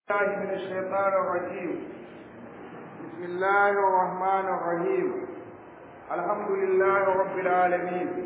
الله من الشيطان الرجيم بسم الله الرحمن الرحيم الحمد لله رب العالمين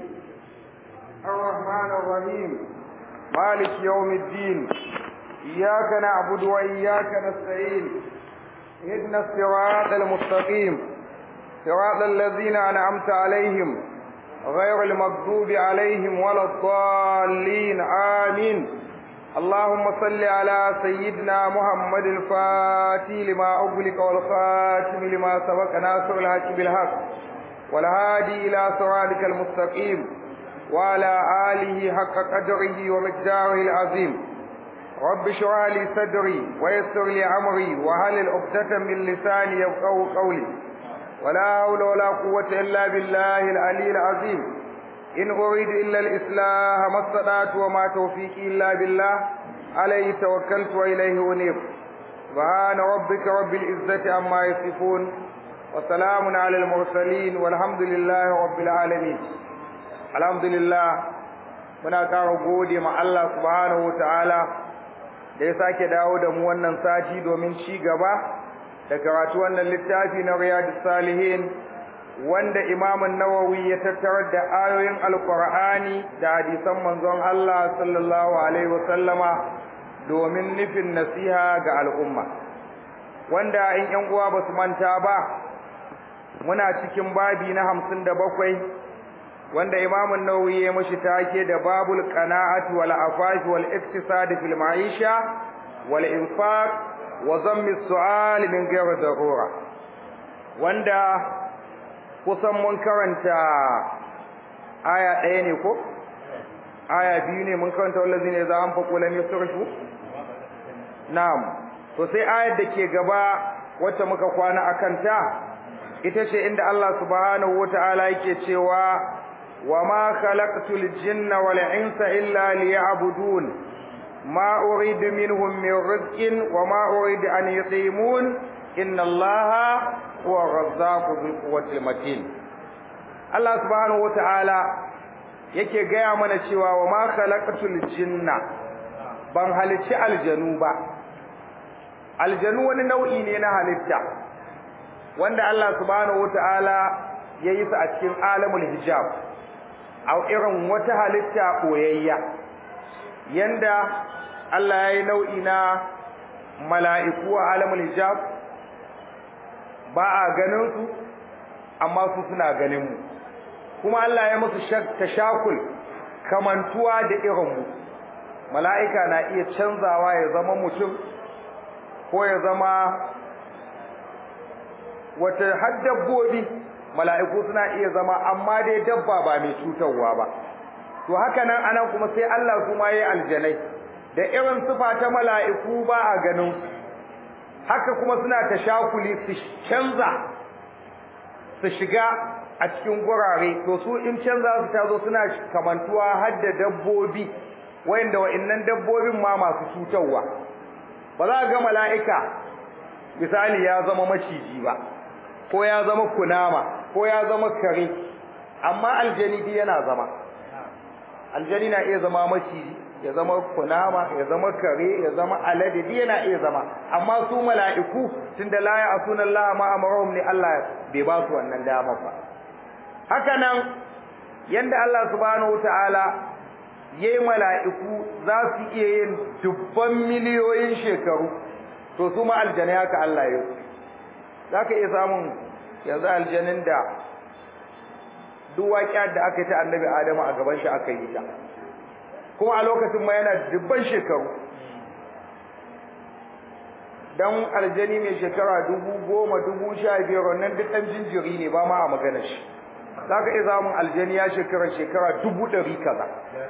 الرحمن الرحيم مالك يوم الدين إياك نعبد وإياك نستعين اهدنا الصراط المستقيم صراط الذين أنعمت عليهم غير المغضوب عليهم ولا الضالين آمين اللهم صل على سيدنا محمد الفاتح لما أغلق والخاتم لما سبق ناصر الحق بالحق والهادي إلى صراطك المستقيم وعلى آله حق قدره ومقداره العظيم رب اشرح لي صدري ويسر لي أمري وهل عقدة من لساني يفقهوا قولي ولا حول ولا قوة إلا بالله العلي العظيم إن أريد إلا الإصلاح ما استطعت وما توفيقي إلا بالله عليه توكلت وإليه أنيب سبحان ربك رب العزة عما يصفون وسلام على المرسلين والحمد لله رب العالمين الحمد لله muna ƙara gode ma Allah subhanahu wataala da ya sake dawo da mu wannan sati domin ci gaba da karatu wannan littafi na Riyadus Salihin wanda imamun nawawi ya tattarar da ayoyin alkur'ani da hadisan manzon Allah sallallahu alaihi wasallama domin nufin nasiha ga al'umma wanda in yan uwa ba su manta ba muna cikin babi na hamsin da bakwai wanda imamun nawawi ya mashi take da babul qana'ati wal afafi wal iktisad fil ma'isha wal infaq wa zammi su'al min ghairi darura wanda kusan mun karanta aya ɗaya ne ko aya biyu ne mun karanta wallazi ne za an faƙo lam yusrifu na'am to sai ayar da ke gaba wacce muka kwana akan ta ita ce inda Allah subhanahu wata'ala yake cewa wa ma khalaqtul jinna wal insa illa liya'budun ma uridu minhum min rizqin wa ma uridu an yuqimun inna allaha huwa razzaqu dhul quwwati matin Allah subhanahu wataala yake gaya mana cewa wa ma khalaqatul jinna ban halicci aljanu ba aljanu wani nau'i ne na halitta wanda Allah subhanahu wataala ya yi su a cikin alamul hijab a irin wata halitta koyayya yanda Allah ya yi nau'i na mala'iku a alamul hijab ba a ganin su amma su suna ganin mu kuma Allah ya musu tashakul kamantuwa da irin mu mala'ika na iya canzawa ya zama mutum ko ya zama wata har dabbobi mala'iku suna iya zama amma dai dabba ba mai cutarwa ba to haka nan anan kuma sai Allah kuma yayi aljanai da irin sifa ta mala'iku ba a ganin haka kuma suna tashakuli su canza su shiga a cikin gurare to su in canza su tazo suna kamantuwa har da dabbobi wayanda wa'annan dabbobin ma masu cutarwa ba za ga mala'ika misali ya zama maciji ba ko ya zama kunama ko ya zama kare amma aljani yana zama aljani na iya zama maciji ya zama kunama ya zama kare ya zama alade duk yana iya zama amma su mala'iku tunda la ya'suna Allah ma amaruhum ne Allah bai ba su wannan dama ba haka nan yanda Allah subhanahu wataala yayi mala'iku za su iya yin dubban miliyoyin shekaru to su ma aljanna haka Allah ya zaka iya samun yanzu aljanin da duk waƙiyar da aka yi ta annabi Adamu a gaban shi aka yi ta kuma a lokacin ma yana dubban shekaru dan aljani mai shekara dubu goma dubu sha biyar wannan duk ɗan jinjiri ne ba ma a magana shi za ka iya samun aljani ya shekara shekara dubu ɗari kaza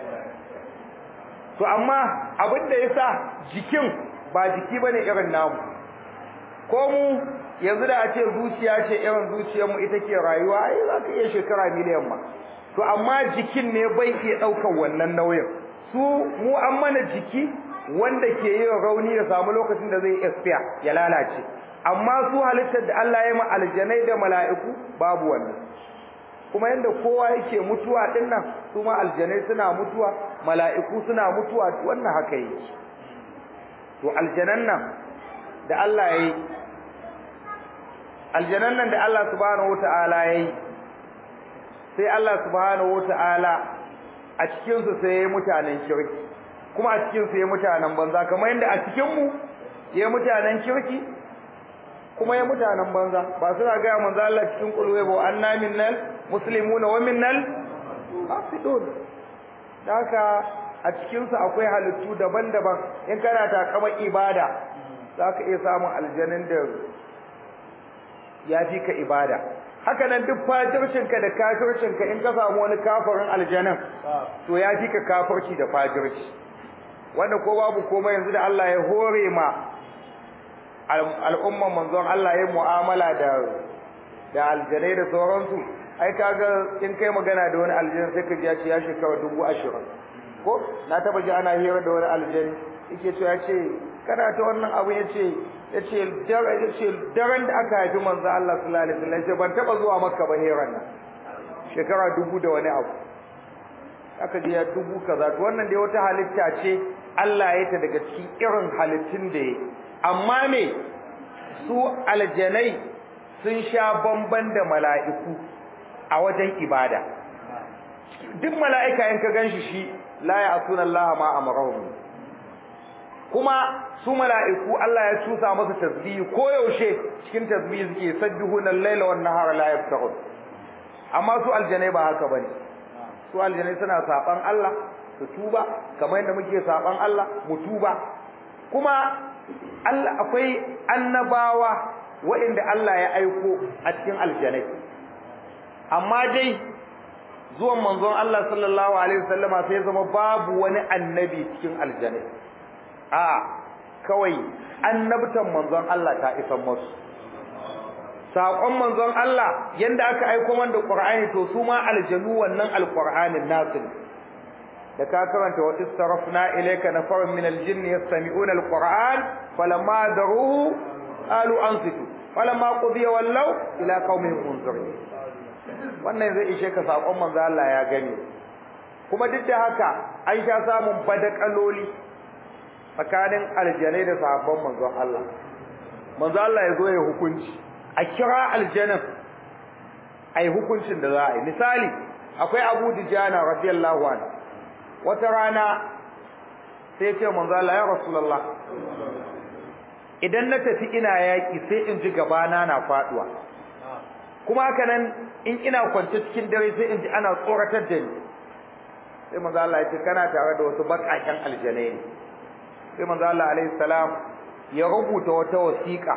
to amma abin da ya sa jikin ba jiki ba ne irin namu ko mu yanzu da a ce zuciya ce irin zuciyarmu ita ke rayuwa ai za ka iya shekara miliyan ma to amma jikin ne bai iya ɗaukar wannan nauyin su mu an mana jiki wanda ke yin rauni da samu lokacin da zai expire ya lalace amma su halittar da Allah ya ma aljanai da mala'iku babu wannan kuma yanda kowa yake mutuwa din nan su ma aljanai suna mutuwa mala'iku suna mutuwa wannan haka yake to aljanan nan da Allah ya yi aljanan nan da Allah subhanahu wata'ala ya yi sai Allah subhanahu wata'ala a cikinsu sai ya yi mutanen kirki kuma a cikinsu ya yi mutanen banza kamar yadda a cikinmu ya yi mutanen kirki kuma ya mutanen banza ba suna gaya manzo Allah cikin kulwe ba anna minnal muslimuna wa minnal qasidun haka a cikin su akwai halittu daban-daban in kana takama ibada zaka iya samun aljannin da ya fi ka ibada haka nan duk fajircin ka da kafircin ka in ka samu wani kafirin aljannan to ya fi ka kafirci da fajirci wanda ko babu komai yanzu da Allah ya hore ma al'umman manzon Allah ya mu'amala da da aljanai da sauransu ai kaga in kai magana da wani aljan sai ka ji ya ce ya shekara dubu ashirin ko na taba ji ana hira da wani aljan yake cewa ya ce kana ta wannan abu ya ce ya ce daren da aka haifi manzon Allah sallallahu alaihi wasallam ya ban taba zuwa makka ba hiran nan shekara dubu da wani abu aka ji ya dubu kaza to wannan dai wata halitta ce Allah ya ta daga cikin irin halittun da ya amma me su aljanai sun sha bamban da mala'iku a wajen ibada duk mala'ika in ka ganshi shi la ya'suna Allah ma amrahum kuma su mala'iku Allah ya tusa masa tasbihi ko yaushe cikin tasbihi suke sabbihuna al-laila wan nahara la yaftarun amma su aljanai ba haka bane su aljanai suna saban Allah su tuba kamar yadda muke saban Allah mu tuba kuma Allah akwai annabawa waɗanda Allah ya aiko a cikin aljanai amma dai zuwan manzon Allah sallallahu alaihi wasallama sai zama babu wani annabi cikin aljanai a kawai annabtan manzon Allah ta isa musu saƙon manzon Allah yanda aka aiko man da Qur'ani to su ma aljanu wannan alqur'anin nasu da ka karanta wa istarafna ilayka nafarun min aljinni yastami'una alquran falamma daruhu qalu ansitu falamma qudiya wallaw ila qaumihim munzirin wannan zai ishe ka sakon manzo Allah ya gani kuma duk da haka an sha samun badakaloli tsakanin aljanai da sahabban manzo Allah manzo Allah ya zo ya hukunci a kira aljanan ai hukuncin da za a yi misali akwai Abu Dijana radiyallahu anhu wata rana sai ce manzo Allah ya rasulullah idan na tafi ina yaki sai in ji gabana na faduwa kuma haka nan in ina kwance cikin dare sai in ji ana tsoratar da ni sai manzo Allah ya ce kana tare da wasu bakaken aljanai ne sai manzo Allah alaihi salam ya rubuta wata wasiƙa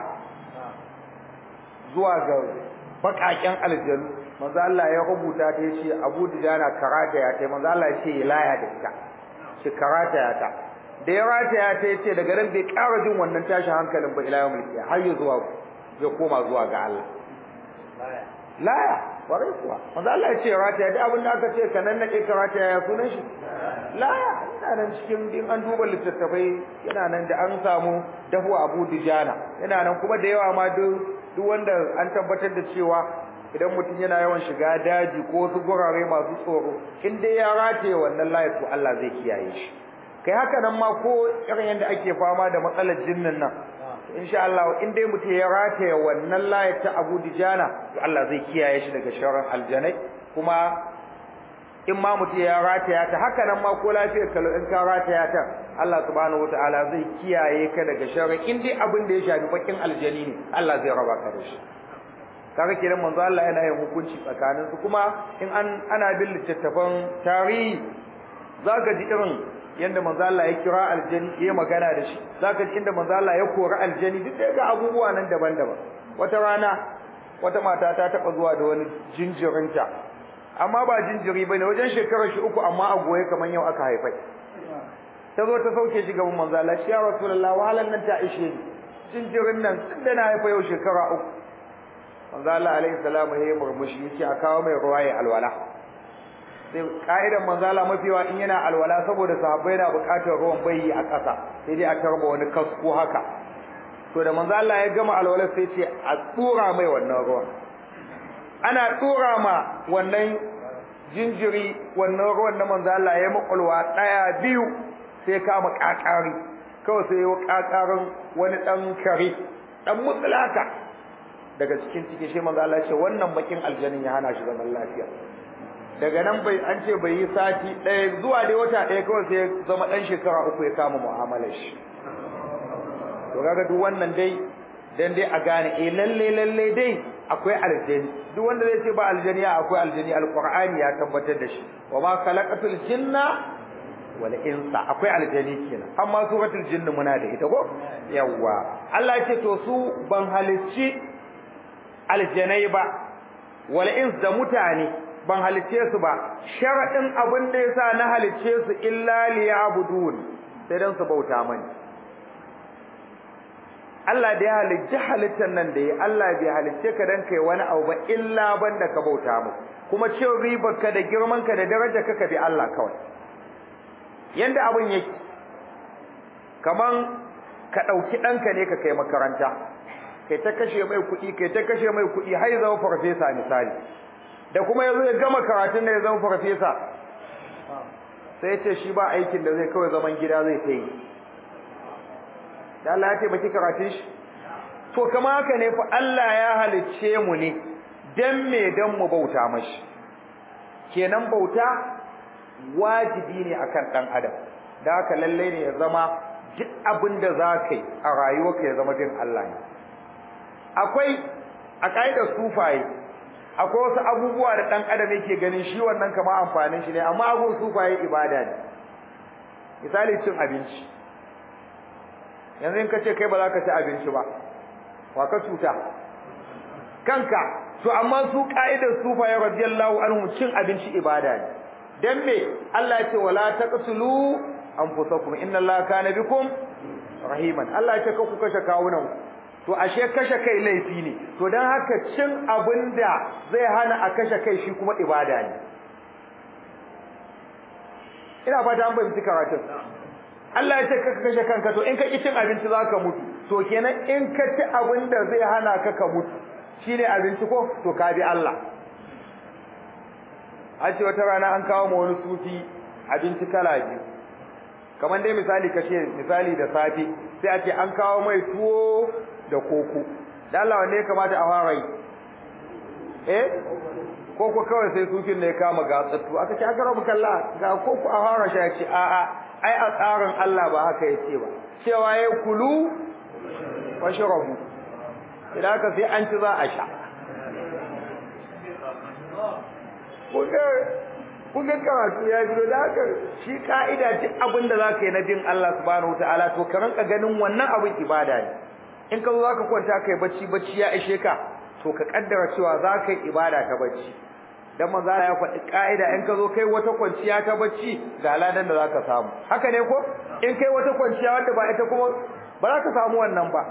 zuwa ga bakaken aljanu manzo Allah ya rubuta ta yace Abu Dujana karata ya tai manzo Allah ya ce laya da ita shi karata ya ta da ya rata ya ta yace daga nan bai ƙara jin wannan tashin hankalin ba ila yawmul qiyamah har ya zuwa ya koma zuwa ga Allah laya warai kuwa manzo Allah ya ce rata ya da abin da aka ce kanan nake karata ya sunan shi laya yana nan cikin din an duba littattafai yana nan da an samu dafu Abu Dujana yana nan kuma da yawa ma duk duk wanda an tabbatar da cewa idan mutum yana yawan shiga daji ko wasu gurare masu tsoro in dai ya rataye wannan layar to Allah zai kiyaye shi kai haka nan ma ko irin yadda ake fama da matsalar jinnin nan insha Allah in dai mutum ya rataye wannan layar ta Abu Dijana to Allah zai kiyaye shi daga sharrin aljanai kuma in ma mutum ya rataya ta haka nan ma ko lafiyar kalau in ka rataya ta Allah subhanahu wataala zai kiyaye ka daga sharri in dai abin da ya shafi bakin aljani ne Allah zai raba ka da shi kaga kenan manzo Allah yana yin hukunci tsakanin su kuma in an ana bin littattafan tarihi zaka ji irin yanda manzo Allah ya kira aljani ya magana da shi zaka ji inda manzo Allah ya kori aljani duk da abubuwa nan daban-daban wata rana wata mata ta taba zuwa da wani jinjirinta amma ba jinjiri bane wajen shekarar shi uku amma a goye kaman yau aka haifai ta zo ta sauke shi gaban manzo Allah ya rasulullah wahalan nan ta ishe ni jinjirin nan tun da na haifa yau shekara uku manzo Allah alaihi salamu ya murmushi yace a kawo mai ruwa ya alwala sai ka'idan manzo Allah mafiwa in yana alwala saboda sahabbai na buƙatar ruwan bayi a ƙasa sai dai a tarba wani kasko haka to da manzo Allah ya gama alwala sai ce a tsura mai wannan ruwan ana tsura ma wannan jinjiri wannan ruwan na manzo Allah ya makulwa daya biyu sai kama kakari kawai sai ya kakarin wani dan kare dan mutsulaka daga cikin cikin shi manzo Allah ya ce wannan bakin aljanin ya hana shi zaman lafiya daga nan bai an ce bai yi sati ɗaya zuwa dai wata ɗaya kawai sai ya zama ɗan shekara uku ya kama mu'amalar shi to kaga duk wannan dai dan dai a gane eh lalle lalle dai akwai aljani duk wanda zai ce ba aljani akwai aljani alqur'ani ya tabbatar da shi wa ma khalaqatul jinna wal insa akwai aljani kenan amma suratul jinn muna da ita ko yawa Allah ya ce to su ban halicci aljanai ba wal ins da mutane ban halicce su ba sharadin abin da yasa na halicce su illa liya'budun sai dan su bauta mani Allah da ya halicci halittar nan da ya Allah bai halicce ka dan kai wani abu ba illa banda ka bauta mu kuma cin ribar ka da girman ka da daraja ka ka bi Allah kawai yanda abun yake kaman ka dauki danka ne ka kai makaranta kai ta kashe mai kuɗi kai ta kashe mai kuɗi har ya zama farfesa misali da kuma yazo ya gama karatun da ya zama farfesa sai ya ce shi ba aikin da zai kawai zaman gida zai ta yi da Allah ya taimaki karatun shi to kama haka ne fa Allah ya halicce mu ne dan me dan mu bauta mashi kenan bauta wajibi ne akan dan adam da haka lalle ne ya zama duk abin da za ka yi a rayuwarka ya zama bin Allah ne akwai a kaidar sufaye akwai wasu abubuwa da dan adam yake ganin shi wannan kama amfanin shi ne amma abun sufaye ibada ne misali cin abinci yanzu in ka ce kai ba za ka ci abinci ba wa ka cuta kanka to amma su ka'idar sufaye radiyallahu anhu cin abinci ibada ne dan me Allah ya ce wala taqtulu anfusakum inna Allaha kana bikum rahiman Allah ya ce ku kashe kawunan to ashe kashe kai laifi ne to dan haka cin abinda zai hana a kashe kai shi kuma ibada ne ina fata an bayyana karatun Allah ya ce ka kashe kanka to in ka ki cin abinci zaka mutu to kenan in ka ci abin da zai hana ka ka mutu shine abinci ko to ka bi Allah a ce wata rana an kawo ma wani sufi abinci kala biyu kamar dai misali kashe misali da safe sai a ce an kawo mai tuwo da koko da Allah wanne ya kamata a fara yi eh koko kawai sai sufin ne ya kama gatsattu aka ce aka rabu kalla ga koko a fara shi ya ce a'a ai a tsarin Allah ba haka yace ba cewa ya kulu washrabu idan ka sai an ci za a sha kun ga karatu ya biyo da haka shi ka'ida ce abin da za ka yi na bin Allah subhanahu wataala to ka ranka ganin wannan abin ibada ne in ka zo za ka kwanta kai bacci bacci ya ishe ka to ka kaddara cewa za ka yi ibada ta bacci dan manzo ya faɗi ka'ida in ka zo kai wata kwanciya ta bacci ga ladan da zaka samu haka ne ko in kai wata kwanciya wanda ba ita kuma ba za ka samu wannan ba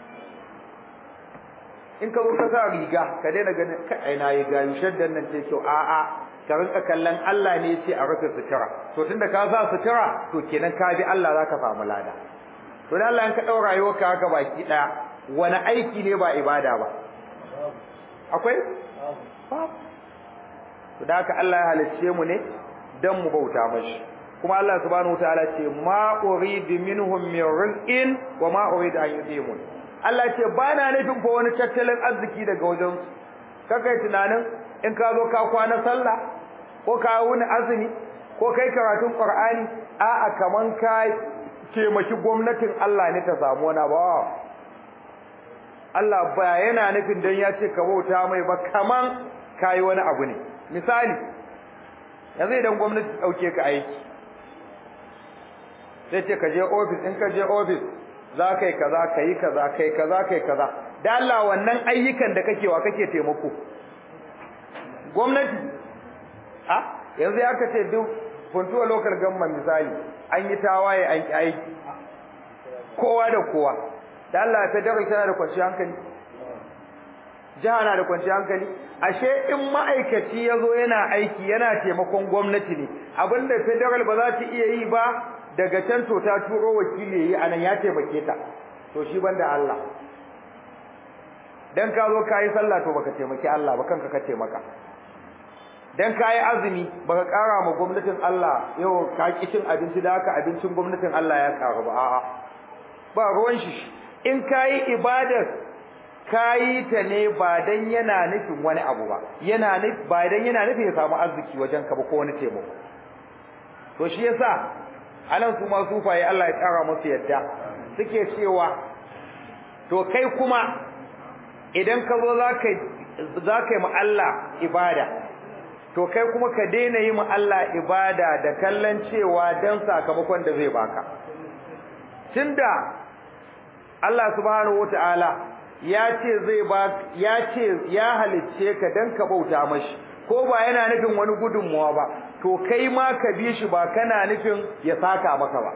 in ka zo ka sa riga ka daina ganin kai ai nayi gayu shaddan nan ce kyau a a ka rinka kallon Allah ne ce a rufe sutura to tunda ka sa sutura to kenan ka bi Allah zaka samu lada to dan Allah in ka daura rayuwarka haka baki daya wani aiki ne ba ibada ba akwai babu to da haka Allah ya halicce mu ne dan mu bauta mashi kuma Allah subhanahu wataala ce ma uridu minhum min rizqin wa ma uridu an yudimun Allah ce ba na nufin ko wani tattalin arziki daga wajen su kakai tunanin in ka zo ka kwana sallah ko ka wuni azumi ko kai karatun qur'ani a'a kaman ka taimaki gwamnatin Allah ne ta samu wani ba Allah ba yana nufin dan ya ce ka bauta mai ba kaman kai wani abu ne misali yanzu idan gwamnati dauke ka aiki sai ce ka je office in ka je office za ka yi kaza ka yi kaza kai kaza kai kaza da Allah wannan ayyukan da kake wa kake taimako gwamnati a yanzu ya kace duk funtuwa local government misali an yi tawaye an ki aiki kowa da kowa da Allah ta dare tana da kwanciyar hankali jiha na da kwanciyar hankali ashe in ma'aikaci ya zo yana aiki yana taimakon gwamnati ne abinda federal ba za ta iya yi ba daga can to ta turo wakili yayi anan ya taimake ta to shi banda Allah dan ka zo kai sallah to baka taimaki Allah ba kanka ka taimaka dan kai azumi baka kara ma gwamnatin Allah yau ka ki cin abinci da haka abincin gwamnatin Allah ya karu ba a'a ba ruwan shi in kayi ibadar kayi ta ne ba dan yana nufin wani abu ba yana nufi ba dan yana nufin ya samu arziki wajen ka ba ko wani taimako to shi yasa anan su ma sufaye Allah ya tsara musu yadda suke cewa to kai kuma idan ka zo zaka zaka yi ma Allah ibada to kai kuma ka daina yi ma Allah ibada da kallon cewa dan sakamakon da zai baka tunda Allah subhanahu wataala ya ce zai ba ya ce ya halicce ka dan ka bauta mashi ko ba yana nufin wani gudunmuwa ba to kai ma ka bi shi ba kana nufin ya saka maka ba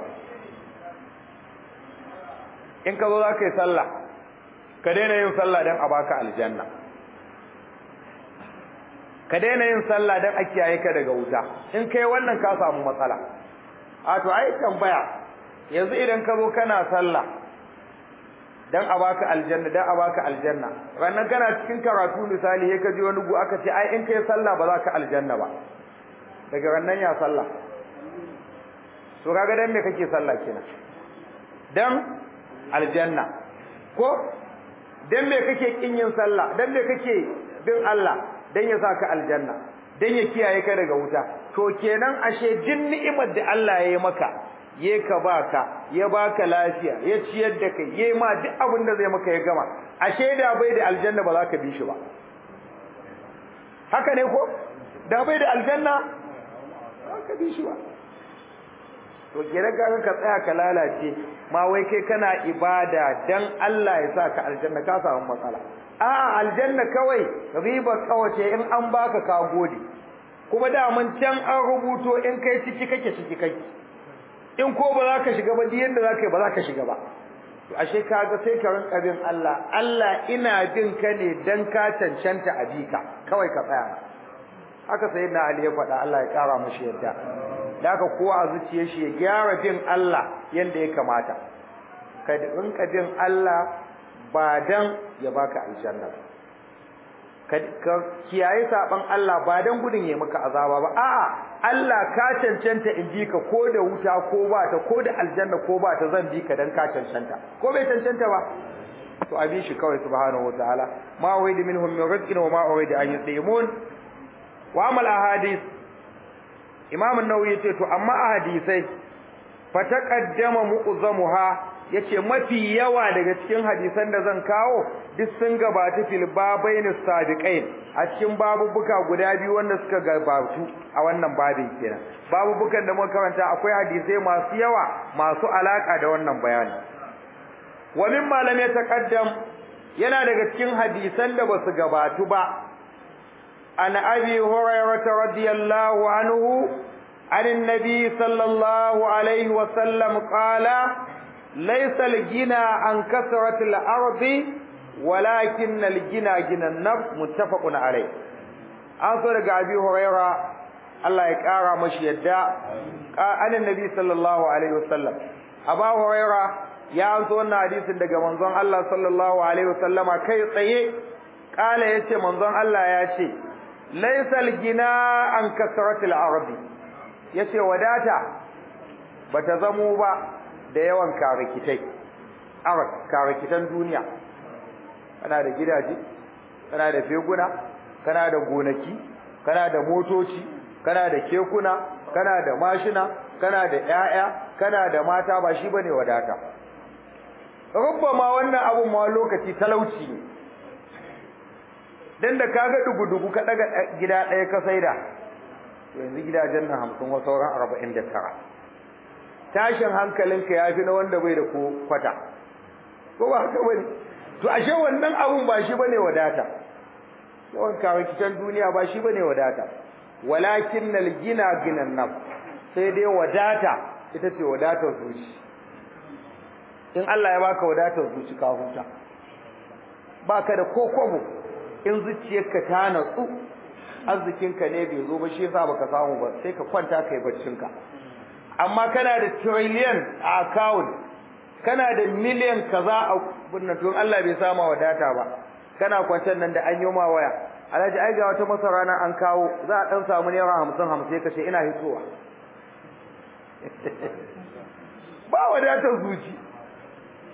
in ka zo za ka yi sallah ka daina yin sallah don a baka aljanna ka daina yin sallah don a kiyaye ka daga wuta in kai wannan ka samu matsala a to ai tambaya yanzu idan ka zo kana sallah dan a baka aljanna dan a baka aljanna rannan kana cikin karatu misali sai ka ji wani gu aka ce ai in kai sallah ba za ka aljanna ba daga rannan ya sallah to kaga dan me kake sallah kenan dan aljanna ko dan me kake kin yin sallah dan me kake bin Allah dan ya saka aljanna dan ya kiyaye ka daga wuta to kenan ashe jin ni'imar da Allah ya yi maka ye ka baka ya baka lafiya ya ciyar da kai yayi ma duk abin da zai maka ya gama ashe da bai da aljanna ba za ka bi shi ba haka ne ko da bai da aljanna ba ka bi shi ba to kenan ka ka tsaya ka lalace ma wai kai kana ibada dan Allah ya saka aljanna ka samu matsala a'a aljanna kawai riba kawace in an baka ka gode kuma da mun can an rubuto in kai ciki kake ciki kake in ko ba za ka shiga ba duk yanda za ka yi ba za ka shiga ba to ashe kaga sai ka rinka bin Allah Allah ina bin ka ne dan ka cancanta a bika kawai ka tsaya haka sai na Ali ya faɗa Allah ya ƙara mashi yadda da haka kowa a zuciyar shi ya gyara bin Allah yanda ya kamata ka rinka bin Allah ba dan ya baka aljanna ka kiyaye saban Allah ba dan gudun ya maka azaba ba a'a Allah ka cancanta in bi ka ko da wuta ko ba ta ko da aljanna ko ba ta zan bi ka dan ka cancanta ko bai cancanta ba to abi shi kawai subhanahu wataala ma wa'id minhum min rizqin wa ma urid an yusimun wa amal ahadith imam an-nawawi yace to amma ahadisai fa taqaddama mu'zamuha yace mafi yawa daga cikin hadisan da zan kawo duk sun gabata fil babain sabiqain a cikin babubuka guda biyu wanda suka gabatu a wannan babin kenan babubukan da muka karanta akwai hadisai masu yawa masu alaka da wannan bayani wa min malam ya taqaddam yana daga cikin hadisan da basu gabatu ba an abi hurairah radiyallahu anhu عن النبي صلى الله عليه وسلم قال ليس الجنى عن كثرة الأرض ولكن الجنى جنى النفس متفق عليه أنصر أبي هريرة الله يكارى مش يدى عن النبي صلى الله عليه وسلم أبا هريرة ya anso wannan hadisin daga manzon Allah sallallahu alaihi wasallama kai tsaye kala yace manzon Allah ya ce laysal gina an kasratil arabi yace wadata bata zamo ba da yawan karikitai arab karikitan duniya kana da gidaje kana da feguna kana da gonaki kana da motoci kana da kekuna kana da mashina kana da ƴaƴa kana da mata ba shi bane wadata rubbama wannan abun ma lokaci talauci ne dan da kaga dugu-dugu ka daga gida ɗaya ka saida yanzu gidajen nan hamsin wa sauran arba'in da tara tashin hankalinka ya fi na wanda bai da ko kwata ko ba haka bane to ashe wannan abun ba shi bane wadata yawan kawakitan duniya ba shi bane wadata walakin nal gina ginan naf sai dai wadata ita ce wadatar zuci in Allah ya baka wadatar zuci ka huta baka da kokobo in zuciyarka ta natsu arzikinka ne bai zo ba shi yasa baka samu ba sai ka kwanta kai baccinka amma kana da trillion a account kana da million kaza a bunnan to Allah bai sama wadata ba kana kwantar nan da an yi ma waya alhaji ai ga wata masara nan an kawo za a dan samu naira 50 50 kace ina hitowa ba wadatar zuci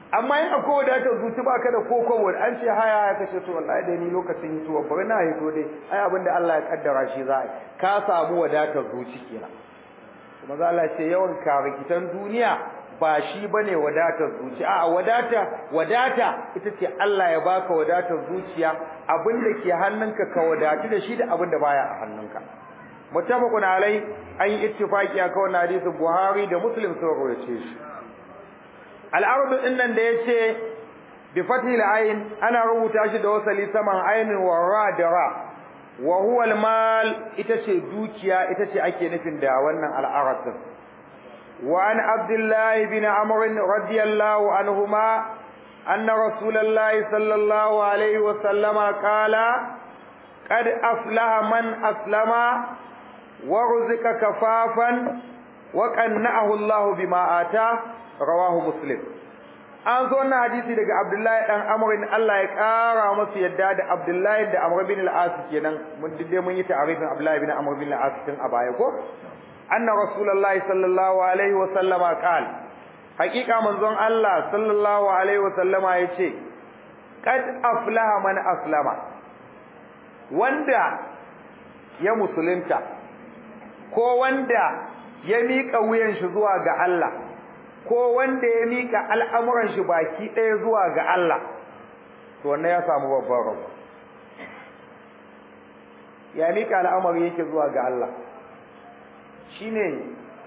amma in akwai wadatar zuci ba ka da kokobo an ce haya haya kace to wallahi dai ni lokacin hituwa bari na hito dai ai abinda Allah ya kaddara shi za a ka samu wadatar zuci kenan kuma za Allah ce yawan karikitan duniya ba shi bane wadatar zuci a wadata wadata ita ce Allah ya baka wadatar zuciya abinda ke hannunka ka wadatu da shi da abinda baya a hannunka muttafaqun alai an yi ittifaqi akan wannan hadisin Buhari da Muslim sun rawaye shi al-ardu dinnan da yace bi fathil ayn ana rubuta shi da wasali saman aynin wa ra da ra wa huwa al-mal ita ce dukiya ita ce ake nufin da wannan al-arad wa an abdullah ibn amr radiyallahu anhuma anna rasulullahi sallallahu alaihi wa sallama qala qad aflaha man aslama wa ruzika kafafan wa qanna'ahu Allah bima ata rawahu muslim an zo wannan hadisi daga Abdullahi dan Amr Allah ya kara masa yadda da Abdullahi da Amr bin al-As kenan mun dide mun yi ta'arifin Abdullahi bin Amr bin al-As tun a baya ko anna rasulullahi sallallahu alaihi wa sallama qala hakika manzon Allah sallallahu alaihi wa sallama yace qad aflaha man aslama wanda ya musulunta ko wanda ya miƙa wuyan shi zuwa ga Allah ko wanda ya mika al'amuran shi baki ɗaya zuwa ga Allah to wannan ya samu babban rabo ya mika al'amari yake zuwa ga Allah shine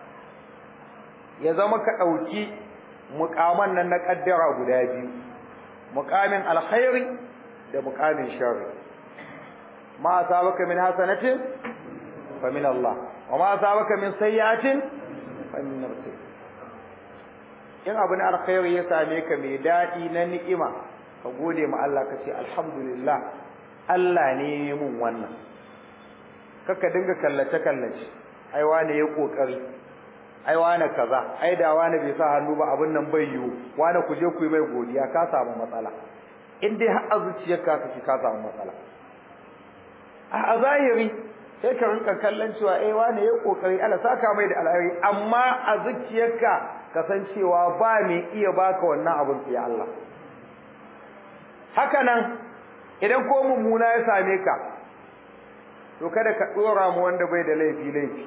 ya zama ka ɗauki muƙaman nan na ƙaddara guda biyu muƙamin alkhairi da muƙamin sharri ma asabaka min hasanatin fa min Allah wa ma asabaka min sayyi'atin fa min nafsik in abu na alkhairi ya same ka mai daɗi na ni'ima ka gode ma Allah ka ce alhamdulillah Allah ne ya mun wannan kaka dinga kallace kallace ai wane ya kokari ai wane kaza ai da wane bai sa hannu ba abin nan bai yiwu wane ku je ku yi mai godiya ka samu matsala in dai har azuciyarka kake ka samu matsala a zahiri sai ka rinka kallon cewa eh wane ya kokari Allah saka mai da alheri amma a zuciyarka kasancewa ba mai iya baka wannan abin sai Allah haka nan idan ko mummuna ya same ka to kada ka dora mu wanda bai da laifi laifi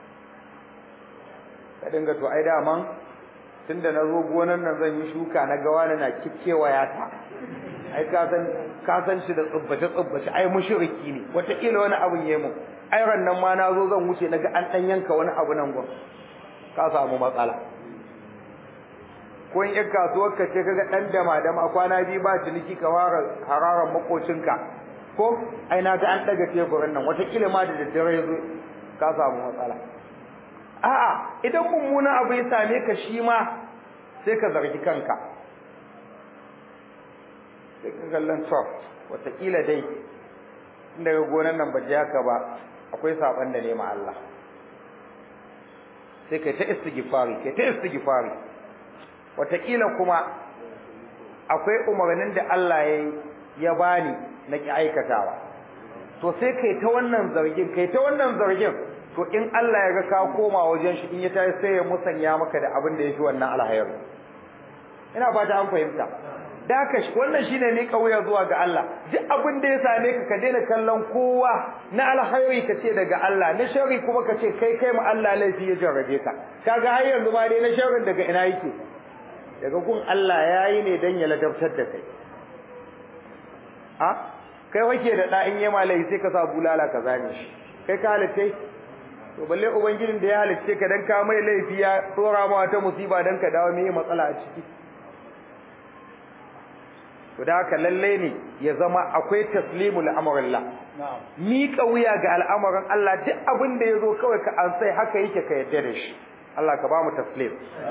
ka dinga to ai daman tunda na zo gonan nan zan yi shuka na ga wani na kikkewa ya ta ai ka san ka san shi da tsubbace tsubbace ai mushriki ne wataƙila wani abun yayi mu ai ran nan ma na zo zan wuce naga an dan yanka wani abu nan gon ka samu matsala ko in yar kasuwar ka ce kaga dan dama dama kwana biyu ba ciniki ka fara hararan makocinka ko ai na ga an daga teburin nan wataƙila ma da daddare yazo ka samu matsala a'a idan mummuna abu ya same ka shi ma sai ka zargi kanka sai ka kallon to wataƙila dai in daga gonan nan ba haka ba akwai saban da nema Allah sai kai ta istighfari kai ta istighfari wataƙila kuma akwai umarnin da Allah ya ya bani na ki aikatawa to sai kai ta wannan zargin kai ta wannan zargin to in Allah ya ga ka koma wajen shi in ya tayi sai ya musanya maka da abin da yafi wannan alhayar ina fata an fahimta da haka wannan shine ne kauya zuwa ga Allah duk abin da ya same ka ka daina kallon kowa na alhairi ka ce daga Allah na sharri kuma ka ce kai kai mu Allah laifi ya jarrabe ka kaga har yanzu ma dai na sharrin daga ina yake daga gun Allah yayi ne dan ya ladabtar da kai a kai wake da da in yema laifi sai ka sa bulala ka zane shi kai ka halitta to balle ubangijin da ya halicce ka dan ka mai laifi ya tsora ma wata musiba dan ka dawo me matsala a ciki to da haka lalle ne ya zama akwai taslimu al'amarillah miƙa wuya ga al'amarin Allah duk abin da yazo kawai ka an sai haka yake ka yarda da shi Allah ka ba mu taslim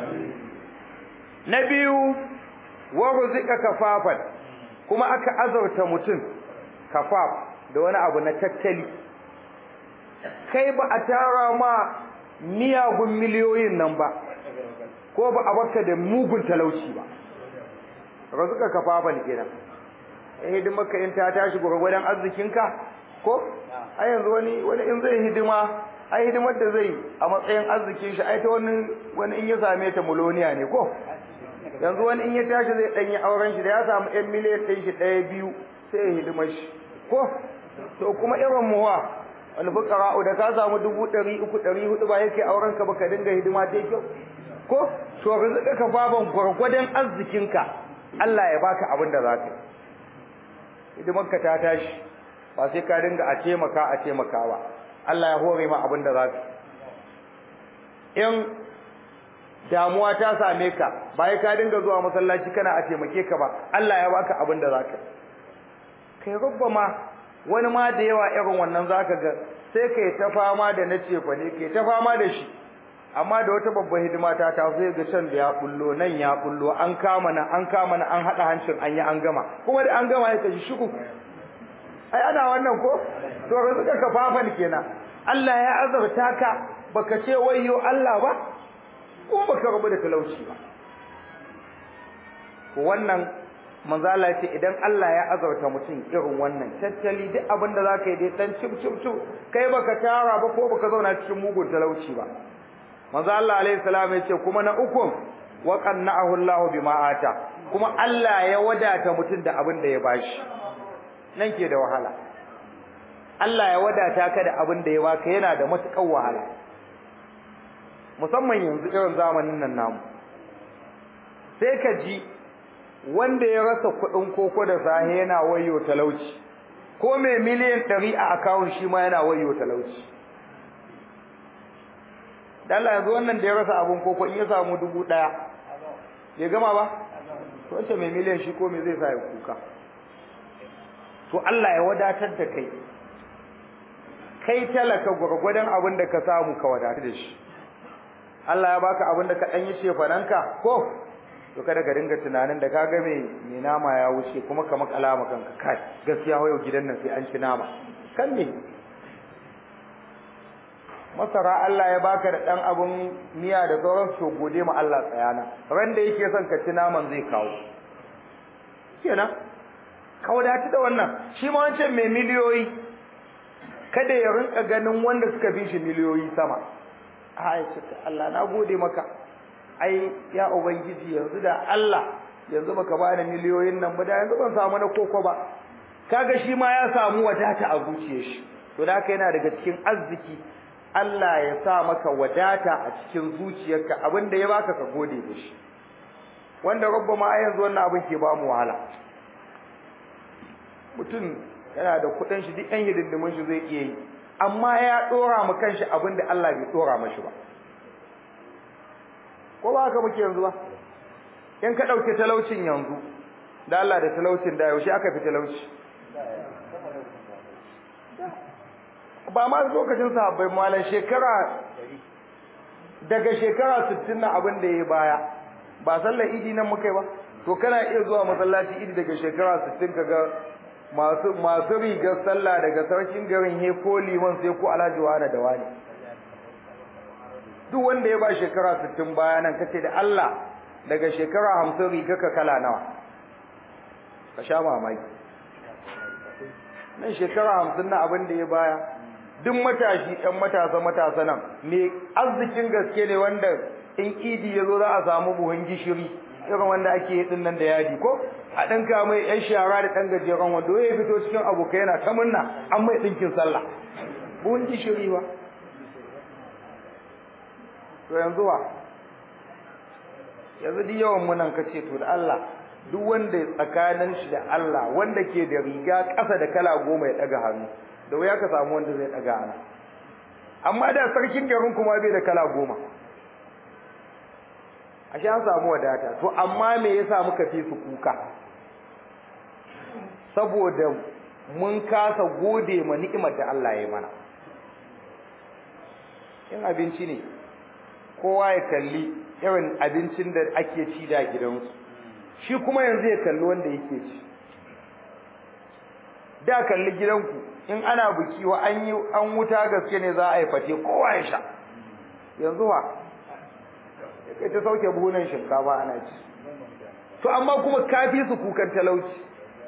na biyu wa ruzika kafafan kuma aka azurta mutum kafaf da wani abu na tattali kai ba a tara ma miyagun miliyoyin nan ba ko ba a baka da mugun talauci ba razuka kafafan kenan eh hidima ka in ta tashi gurgurdan arzikinka ko ai yanzu wani wani in zai hidima ai hidimar da zai a matsayin arzikin shi ai ta wani wani in ya same ta muloniya ne ko yanzu wani in ya tashi zai ɗanyi auren shi da ya samu ɗan miliyan ɗin shi ɗaya biyu sai ya hidima shi ko to kuma irin muwa wani fukara'u da ka samu dubu ɗari uku ɗari hudu ba yake auren ka ba ka dinga hidima ta kyau ko to rizika ka baban gwargwadon arzikinka Allah ya baka abin da za ka yi hidimarka ta tashi ba sai ka dinga a taimaka a taimaka ba Allah ya hore ma abin da za ka in damuwa ta same ka ba ka dinga zuwa masallaci kana a taimake ka ba Allah ya baka abin da za ka kai rubba ma wani ma da yawa irin wannan za ka ga sai kai ta fama da na cefa ne kai ta fama da shi amma da wata babbar hidima ta ta sai ga can da ya bullo nan ya bullo an kama nan an kama nan an hada hancin an yi an gama kuma da an gama ya kashi shuku ai ana wannan ko to ga suka kafafan kenan Allah ya azurta ka baka ce wayyo Allah ba ko baka rabu da talauci ba wannan manzo Allah ya ce idan Allah ya azurta mutum irin wannan tattali duk abin da zaka yi dai dan cip cip cip kai baka tara ba ko baka zauna cikin mugun talauci ba manzo Allah alaihi salam ya ce kuma na uku wa qanna'ahu Allah bima ata kuma Allah ya wadata mutum da abin da ya bashi nan ke da wahala Allah ya wadata ka da abin da ya baka yana da matukar wahala musamman yanzu irin zamanin nan namu sai ka ji wanda ya rasa kuɗin koko da sahe yana wayo talauci ko mai miliyan ɗari a akawun shi ma yana wayo talauci Allah yanzu wannan da ya rasa abun koko in ya samu dubu ɗaya ya gama ba to wace mai miliyan shi ko me zai sa ya kuka to Allah ya wadatar da kai kai talaka gwargwadon abin da ka samu ka wadatu da shi Allah ya baka abin da ka ɗan yi shefananka ko to kada ka dinga tunanin da kaga mai mai nama ya wuce kuma ka makala ma kanka kai gaskiya yau gidan nan sai an ci nama kan ne masara Allah ya baka da dan abun miya da sauran to gode ma Allah tsayana ran da yake son ka ci naman zai kawo kenan ka wadatu da wannan shi ma wancan mai miliyoyi kada ya rinka ganin wanda suka fi shi miliyoyi sama a Allah na gode maka ai ya ubangiji yanzu da Allah yanzu baka bani miliyoyin nan ba da yanzu ban samu na koko ba kaga shi ma ya samu wadata a zuciyar shi to da haka yana daga cikin arziki Allah ya sa maka wadata a cikin zuciyarka abinda ya baka ka gode da shi wanda rabba ma a yanzu wannan abin ke ba mu wahala mutum yana da kuɗin shi duk ɗan hidindimin shi zai iya yi amma ya ɗora mu kanshi abinda Allah bai ɗora mashi ba ko ba haka muke yanzu ba in ka ɗauki talaucin yanzu da Allah da talaucin da yaushe aka fi talauci ba ma lokacin sahabbai malan shekara daga shekara 60 na abin da ya baya ba sallar idi nan muka yi ba to kana iya zuwa masallaci idi daga shekara 60 kaga masu masu rigar sallah daga sarkin garin he ko liman sai ko alhaji wani da wani duk wanda ya ba shekara 60 baya nan kace da Allah daga shekara 50 riga ka kala nawa ka sha mamaki nan shekara 50 na abin da ya baya duk matashi ɗan matasa matasa nan me arzikin gaske ne wanda in idi yazo za a samu buhun gishiri irin wanda ake yi din nan da yadi ko a dan ka mai yan shara da dan gajeren wando ya fito cikin abokai yana ta munna an mai dinkin sallah buhun gishiri ba to yanzu wa yanzu duk yawan mu nan kace to da Allah duk wanda tsakanin shi da Allah wanda ke da riga ƙasa da kala goma ya daga hannu da wuya ka samu wanda zai daga ana amma da sarkin garin kuma bai da kala goma ashe an samu wadata to amma me yasa muka fi su kuka saboda mun kasa gode ma ni'imar da Allah ya mana in abinci ne kowa ya kalli irin abincin da ake ci da gidansu shi kuma yanzu ya kalli wanda yake ci da kalli gidanku in ana biki wa an yi an wuta gaske ne za a yi fate kowa ya sha yanzu wa kai ta sauke buhunan shinkafa ana ci to amma kuma kafi su kukan talauci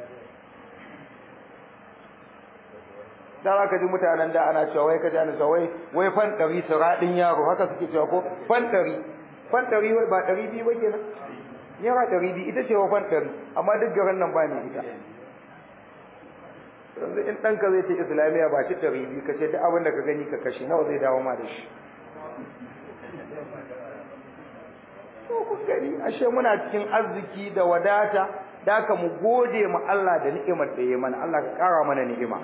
da za ka ji mutanen da ana cewa wai ka ji ana cewa wai wai fan ɗari su raɗin yaro haka suke cewa ko fan ɗari fan ɗari wai ba ɗari biyu ba kenan naira ɗari biyu ita ce wafan ɗari amma duk garin nan ba mai ita yanzu in ɗanka zai ce islamiyya ba ci ɗari biyu ka ce duk abin da ka gani ka kashe nawa zai dawo ma da shi to kun gani ashe muna cikin arziki da wadata da ka mu gode ma Allah da ni'imar da ya mana Allah ka kara mana ni'ima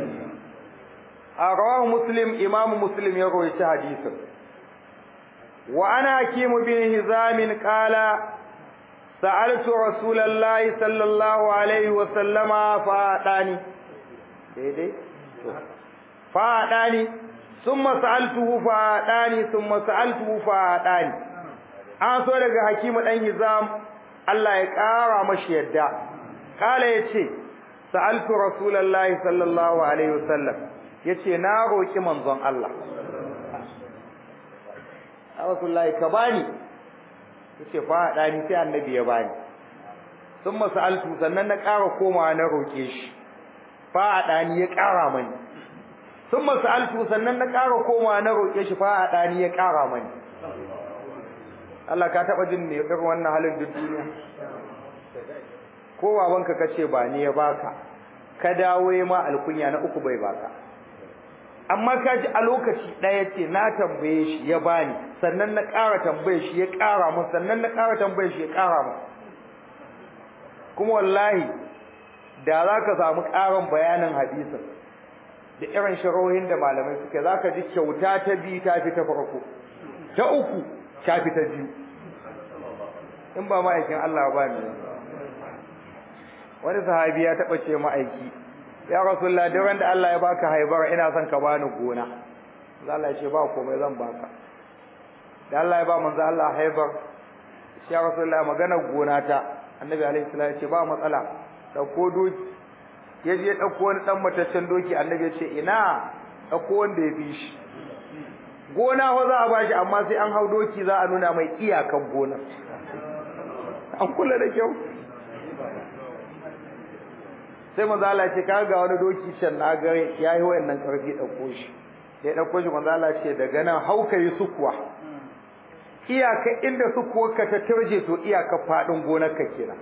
a rawahu muslim imam muslim ya rawaita hadisin wa ana hakim bin hizam qala sa'altu rasulullahi sallallahu alaihi wa sallama fa adani daidai fa adani thumma sa'altuhu fa adani thumma sa'altuhu fa adani an so daga hakimu dan hizam Allah ya kara mashi yadda kala yace sa'altu rasulullahi sallallahu alaihi wasallam yace na roki manzon Allah rasulullahi ka bani yace fa dani sai annabi ya bani thumma sa'altu sannan na kara komawa na roke shi fa dani ya kara mani thumma sa'altu sannan na kara komawa na roke shi fa dani ya kara mani Allah ka taba jin ne irin wannan halin duk duniya ko babanka kace ba ni ya baka ka dawo ma alkunya na uku bai baka amma ka ji a lokaci ɗaya ce na tambaye shi ya bani sannan na ƙara tambaye shi ya ƙara min sannan na ƙara tambaye shi ya ƙara min kuma wallahi da za ka samu ƙarin bayanin hadisin da irin sharohin da malamai suke za ka ji kyauta ta biyu ta fi ta farko ta uku ta fi ta biyu in ba ma'aikin Allah ba ne wani sahabi ya taɓa ce ma'aiki ya rasulullah duk wanda Allah ya baka haibar ina son ka bani gona Allah ya ce ba komai zan baka da Allah ya ba manzo Allah haibar ya rasulullah magana gona ta annabi alaihi salam ya ce ba matsala dauko doki ya je dauko wani dan mataccen doki annabi ya ce ina dauko wanda ya fi shi gona fa za a bashi amma sai an hau doki za a nuna mai iyakan gona an kula da kyau sai manzo Allah ce ka ga wani doki can na ga yayi wayannan karfi dauko shi sai dauko shi manzo Allah ce daga nan hauka yi sukuwa iyaka inda sukuwar ka ta turje to iyaka fadin gonar ka kenan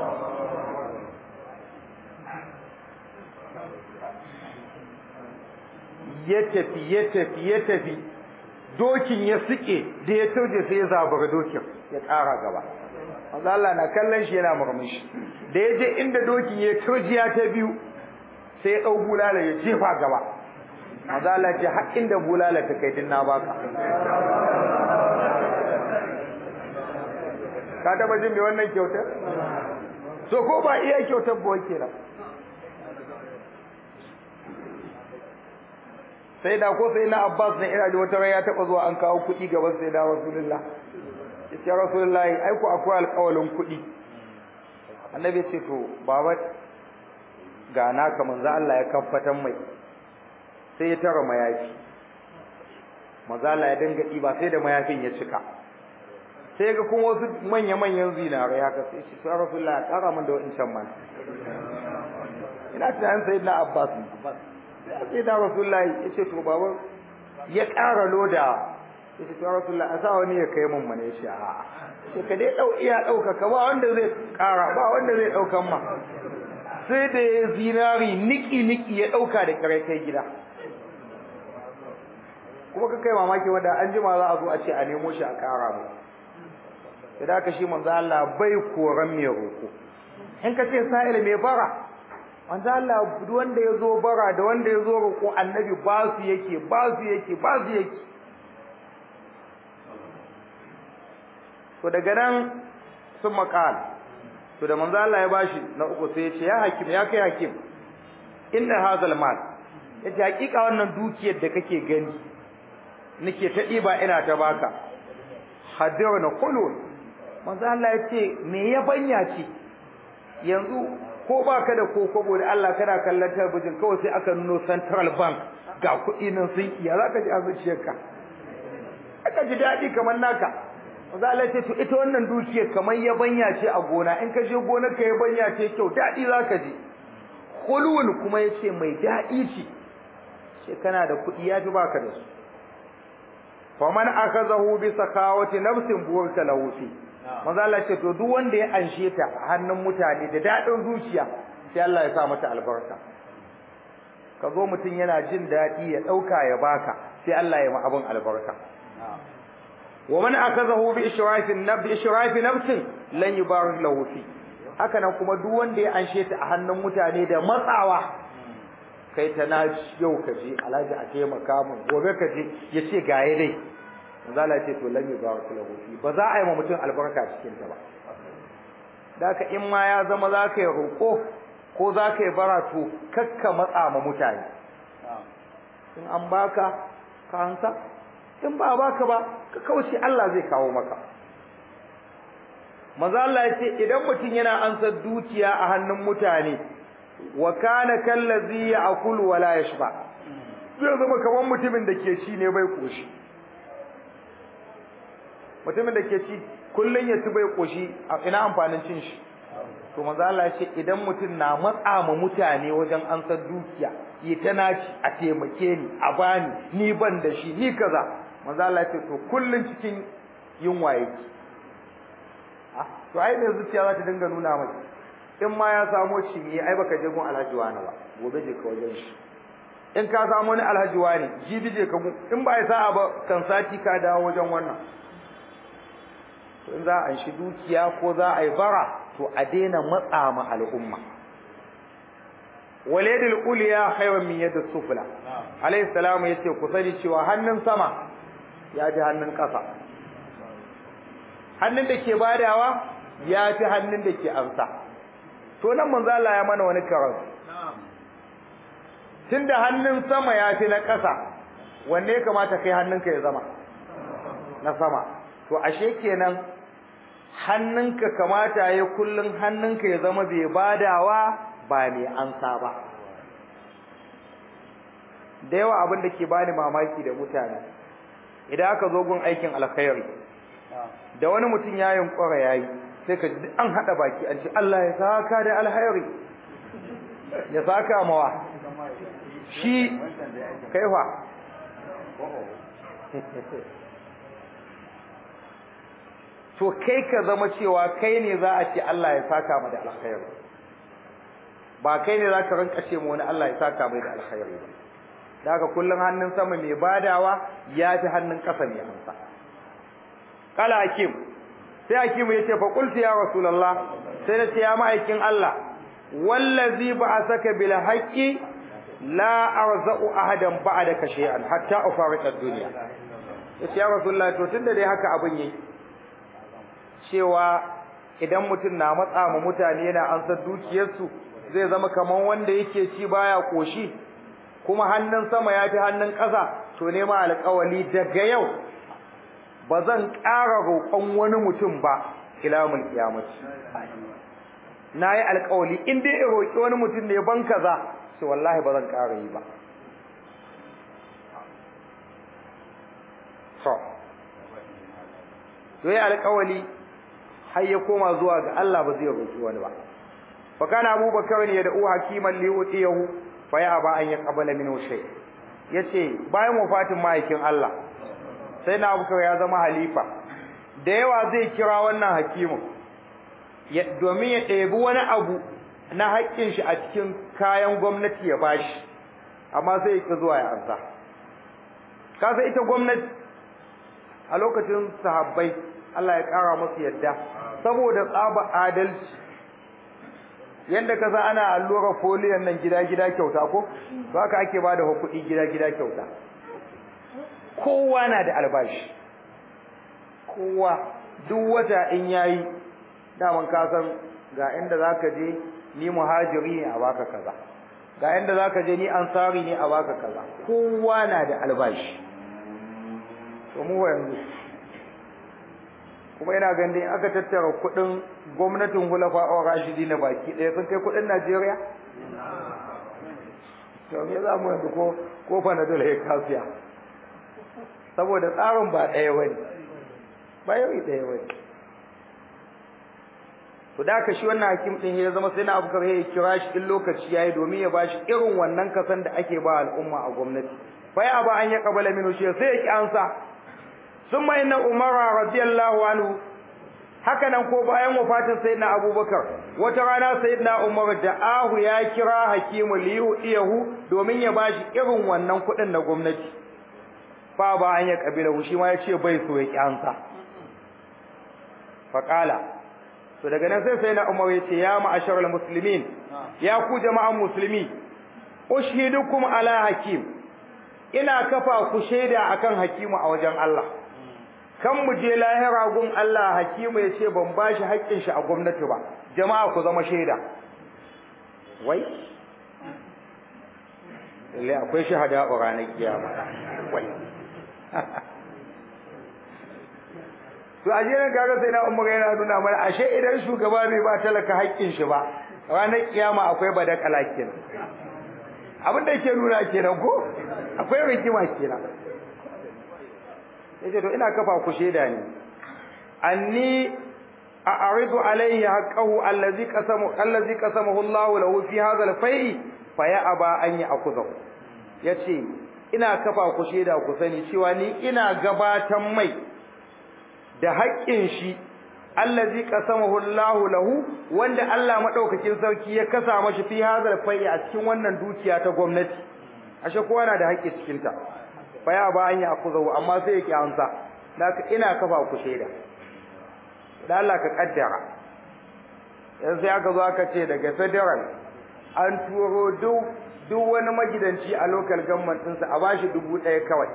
ya tafi ya tafi ya tafi dokin ya sike da ya turje sai ya zabura dokin ya ƙara gaba manzo Allah na kallon shi yana murmushi da ya je inda dokin ya turjiya ta biyu sai ya dau bulala ya jefa gaba manzo Allah ce har inda bulala ta kai din na baka ka taba jin me wannan kyautar so ko ba iya kyautar ba kenan sai da ko sai na Abbas ne ina da wata rai ya taba zuwa an kawo kuɗi gaban sai da Rasulullah ya Rasulullahi ai ku akwai alƙawalin kuɗi annabi ce to baba ga naka manzo Allah ya kafatan mai sai ya tara mayafi manzo Allah ya dinga diba sai da mayafin ya cika sai ga kuma wasu manya manyan zinare ya kace shi to Rasulullahi kara min da wancan man ina tunanin sayyidina Abbas sai da Rasulullahi ya ce to baba ya ƙara loda yace to Rasulullah asa wani ya kai mun mane shi a sai ka dai dau iya dauka ka ba wanda zai kara ba wanda zai daukan ma sai da zinari niki niki ya dauka da kare kai gida kuma ka kai mamaki wanda an jima za a zo a ce a nemo shi a kara mu da haka shi manzo Allah bai koran mai roko in ka ce sa'il mai bara manzo Allah duk wanda ya zo bara da wanda ya zo roko annabi ba su yake ba su yake ba su yake to daga nan sun makal to da manzo Allah ya bashi na uku sai ya ce ya hakim ya kai hakim inna hazal mal yace hakika wannan dukiyar da kake gani nake ta diba ina ta baka hadirna qulun manzo Allah ya ce me ya banya ce yanzu ko baka da kokobo da Allah kana kallon talabijin kawai sai aka nuno central bank ga kuɗi nan sun iya zaka ji a zuciyarka aka ji daɗi kamar naka Maza Allah ce to ita wannan dukiyar kamar yabanya ce a gona in ka je gonar ka yabanya ce kyau dadi zaka ji khulul kuma yace mai dadi ce ce kana da kudi ya fi baka da su faman akazahu bi sakawati nafsin burka lahu fi manzo Allah ce to duk wanda ya anshe ta a hannun mutane da dadin zuciya sai Allah ya sa mata albarka ka zo mutum yana jin daɗi ya ɗauka ya baka sai Allah ya ma abin albarka wa man akazahu bi ishrafin nab bi ishrafi nafsin lan yubarak lahu fi haka nan kuma duk wanda ya anshe ta a hannun mutane da matsawa kai ta na yau ka je alhaji a taimaka mun gobe ka je ya ce gaye dai zala ce to lan yubarak lahu fi ba za a yi ma mutum albarka cikin ta ba daka in ma ya zama za ka yi roƙo ko za ka yi bara to kakka matsa ma mutane in an baka ka hansa in ba baka ba ka kauce Allah zai kawo maka maza Allah ya ce idan mutum yana ansa dukiya a hannun mutane wa kana kallazi ya'kulu wa la yashba zai zama kamar mutumin da ke ci ne bai koshi mutumin da ke ci kullun ya ci bai koshi ina amfanin cin shi to manzo Allah ya ce idan mutum na matsa ma mutane wajen ansar dukiya yi ta naci a taimake ni a bani ni ban da shi ni kaza manzo Allah ya ce to kullun cikin yunwa yake ah to ai ne zuciya za ta dinga nuna mai in ma ya samo shi ne ai baka je gun alhaji wani ba gobe je ka wajen shi in ka samu wani alhaji wani jibi je ka in ba ya sa'a ba kan sati ka dawo wajen wannan to in za a shi dukiya ko za a yi bara to a daina matsa ma al'umma waladul uliya khayran min yadis sufla alayhi salamu yace ku sani cewa hannun sama ya fi hannun ƙasa hannun da ke badawa ya fi hannun da ke amsa to nan manzo Allah ya mana wani karatu tunda hannun sama ya fi na ƙasa wanne ya kamata kai hannunka ya zama na sama to ashe kenan hannunka kamata ya kullun hannunka ya zama bai badawa ba mai ansa ba da yawa abin da ke bani mamaki da mutane idan aka zo gun aikin alkhairi da wani mutum ya yunkura yayi sai ka ji an hada baki an ce Allah ya saka da alkhairi ya saka mawa shi kaifa to kai ka zama cewa kai ne za a ce Allah ya saka mu da alkhairi ba kai ne za ka rinka ce mu wani Allah ya saka mai da alkhairi ba da haka kullum hannun sama mai badawa ya fi hannun ƙasa mai amsa kala hakim sai hakim ya ce fa qultu ya rasulullah sai na ce ya ma'aikin Allah wallazi ba'asaka bil haqqi la arza'u ahadan ba'daka shay'an hatta ufariqa ad-dunya yace ya rasulullah to tunda dai haka abin yi cewa idan mutum na matsa ma mutane yana ansar dukiyarsu zai zama kaman wanda yake ci baya koshi kuma hannun sama ya fi hannun ƙasa to nema alƙawali daga yau ba zan ƙara roƙon wani mutum ba ilamul kiyamati na yi alƙawali in dai in roƙi wani mutum ne ban kaza to wallahi ba zan ƙara yi ba so to yi alƙawali har ya koma zuwa ga Allah ba zai roƙi wani ba fa kana abubakar ne ya da'u hakiman li utiyahu fa ya ba an yaqbala minhu shay yace bayan wafatin mahaikin Allah sai na abubakar ya zama halifa da yawa zai kira wannan hakimin domin ya ɗebi wani abu na haƙƙin shi a cikin kayan gwamnati ya bashi amma sai ya zuwa ya ansa kasa ita gwamnati a lokacin sahabbai Allah ya ƙara musu yadda saboda tsaba adalci yanda ka sa ana allura foliyon nan gida-gida kyauta ko to haka ake bada kuɗi gida-gida kyauta kowa na da albashi kowa duk wata in yayi daman ka san ga inda zaka je ni muhajiri ne a baka kaza ga inda zaka je ni ansari ne a baka kaza kowa na da albashi to mu yanzu kuma ina ganin in aka tattara kuɗin gwamnatin hulafa a rashidi na baki ɗaya sun kai kuɗin Najeriya to me za mu yanzu ko ko fanadol ya kasiya saboda tsarin ba ɗaya bane ba yau ɗaya bane to da ka shi wannan hakim din ya zama sai na abubakar ya kira shi in lokaci yayi domin ya bashi irin wannan kasan da ake ba al'umma a gwamnati fa ya ba an ya kabala minu shi sai ya ki ansa ثم إن عمر رضي الله عنه haka nan ko bayan wafatin sayyidina abubakar wata rana sayyidina umar da ahu ya kira hakimu liyu iyahu domin ya bashi irin wannan kuɗin na gwamnati fa ba an ya kabila shi ma ya ce bai so ya kyansa faqala to daga nan sai sayyidina umar ya ce ya ma'asharal muslimin ya ku jama'an musulmi ushidukum ala hakim ina kafa ku shaida akan hakimu a wajen Allah kan mu je lahira gun Allah hakimu ya ce ban bashi haƙƙin shi a gwamnati ba jama'a ku zama shaida wai lalle akwai shahada a ranar kiyama wai to a jiran kaga sai na umar yana nuna mana ashe idan shugaba bai ba talaka haƙƙin shi ba ranar kiyama akwai badakala kenan abin da yake nuna kenan ko akwai rikima kenan yace to ina kafa ku sheda ne anni a'ridu alayhi haqqahu allazi qasamu allazi qasamahu Allah lahu fi hadha al-fai fa ya aba an ya'khudhu yace ina kafa ku sheda ku sani cewa ni ina gabatan mai da haƙƙin shi allazi qasamahu Allah lahu wanda Allah madaukakin sarki ya kasa mashi fi hadha al-fai a cikin wannan dukiya ta gwamnati ashe kowa na da haƙƙi cikin ta faya ba an yi akuzahu amma sai yake amsa naka ina kafa ku shaida da Allah ka kaddara yanzu sai aka zo aka ce daga federal an turo duk duk wani magidanci a local government ɗinsa a bashi dubu ɗaya kawai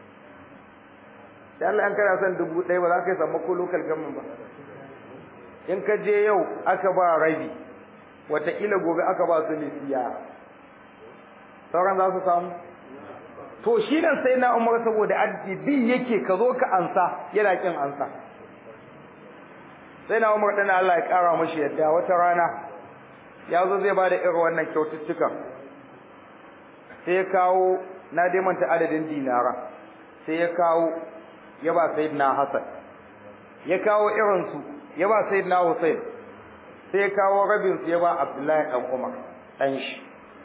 da Allah an kana son dubu ɗaya ba za ka yi samu ko local government ba in ka je yau aka ba rabi wataƙila gobe aka ba su lisiya sauran za su samu to shi nan sai na umar saboda addibi yake ka zo ka ansa yana kin ansa sai na umar dana Allah ya kara mashi yadda wata rana ya zo zai bada irin wannan kyaututtukan sai ya kawo na dai manta adadin dinara sai ya kawo ya ba sayyidina Hassan ya kawo irin su ya ba sayyidina Hussein sai ya kawo rabin su ya ba Abdullahi dan Umar dan shi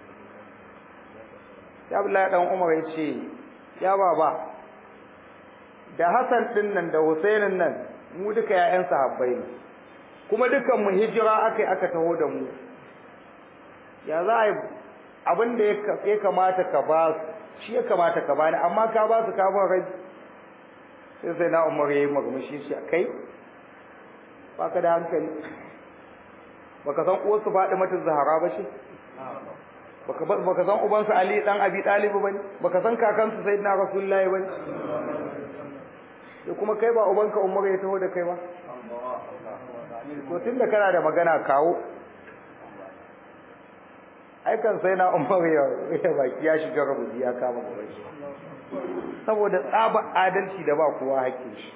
sai Abdullahi dan Umar ya ce ya baba da Hassan din nan da Husainin nan mu duka ƴaƴan sahabbai ne kuma dukan mu hijira akai aka taho da mu ya za a yi abin da ya kamata ka ba su shi ya kamata ka bani amma ka ba su ka ban rai sai sai na Umar yayi magmushi shi kai baka da hankali baka san uwarsu Fatimatu Zahra ba shi baka baka san ubansu Ali dan Abi Talib bane baka san kakansu Sayyidina Rasulullahi bane sai kuma kai ba ubanka Umar ya taho da kai ba to tunda kana da magana kawo ai kan sai na Umar ya ya baki ya shiga rubuci ya kama gaban shi saboda tsaba adalci da ba kowa hakkin shi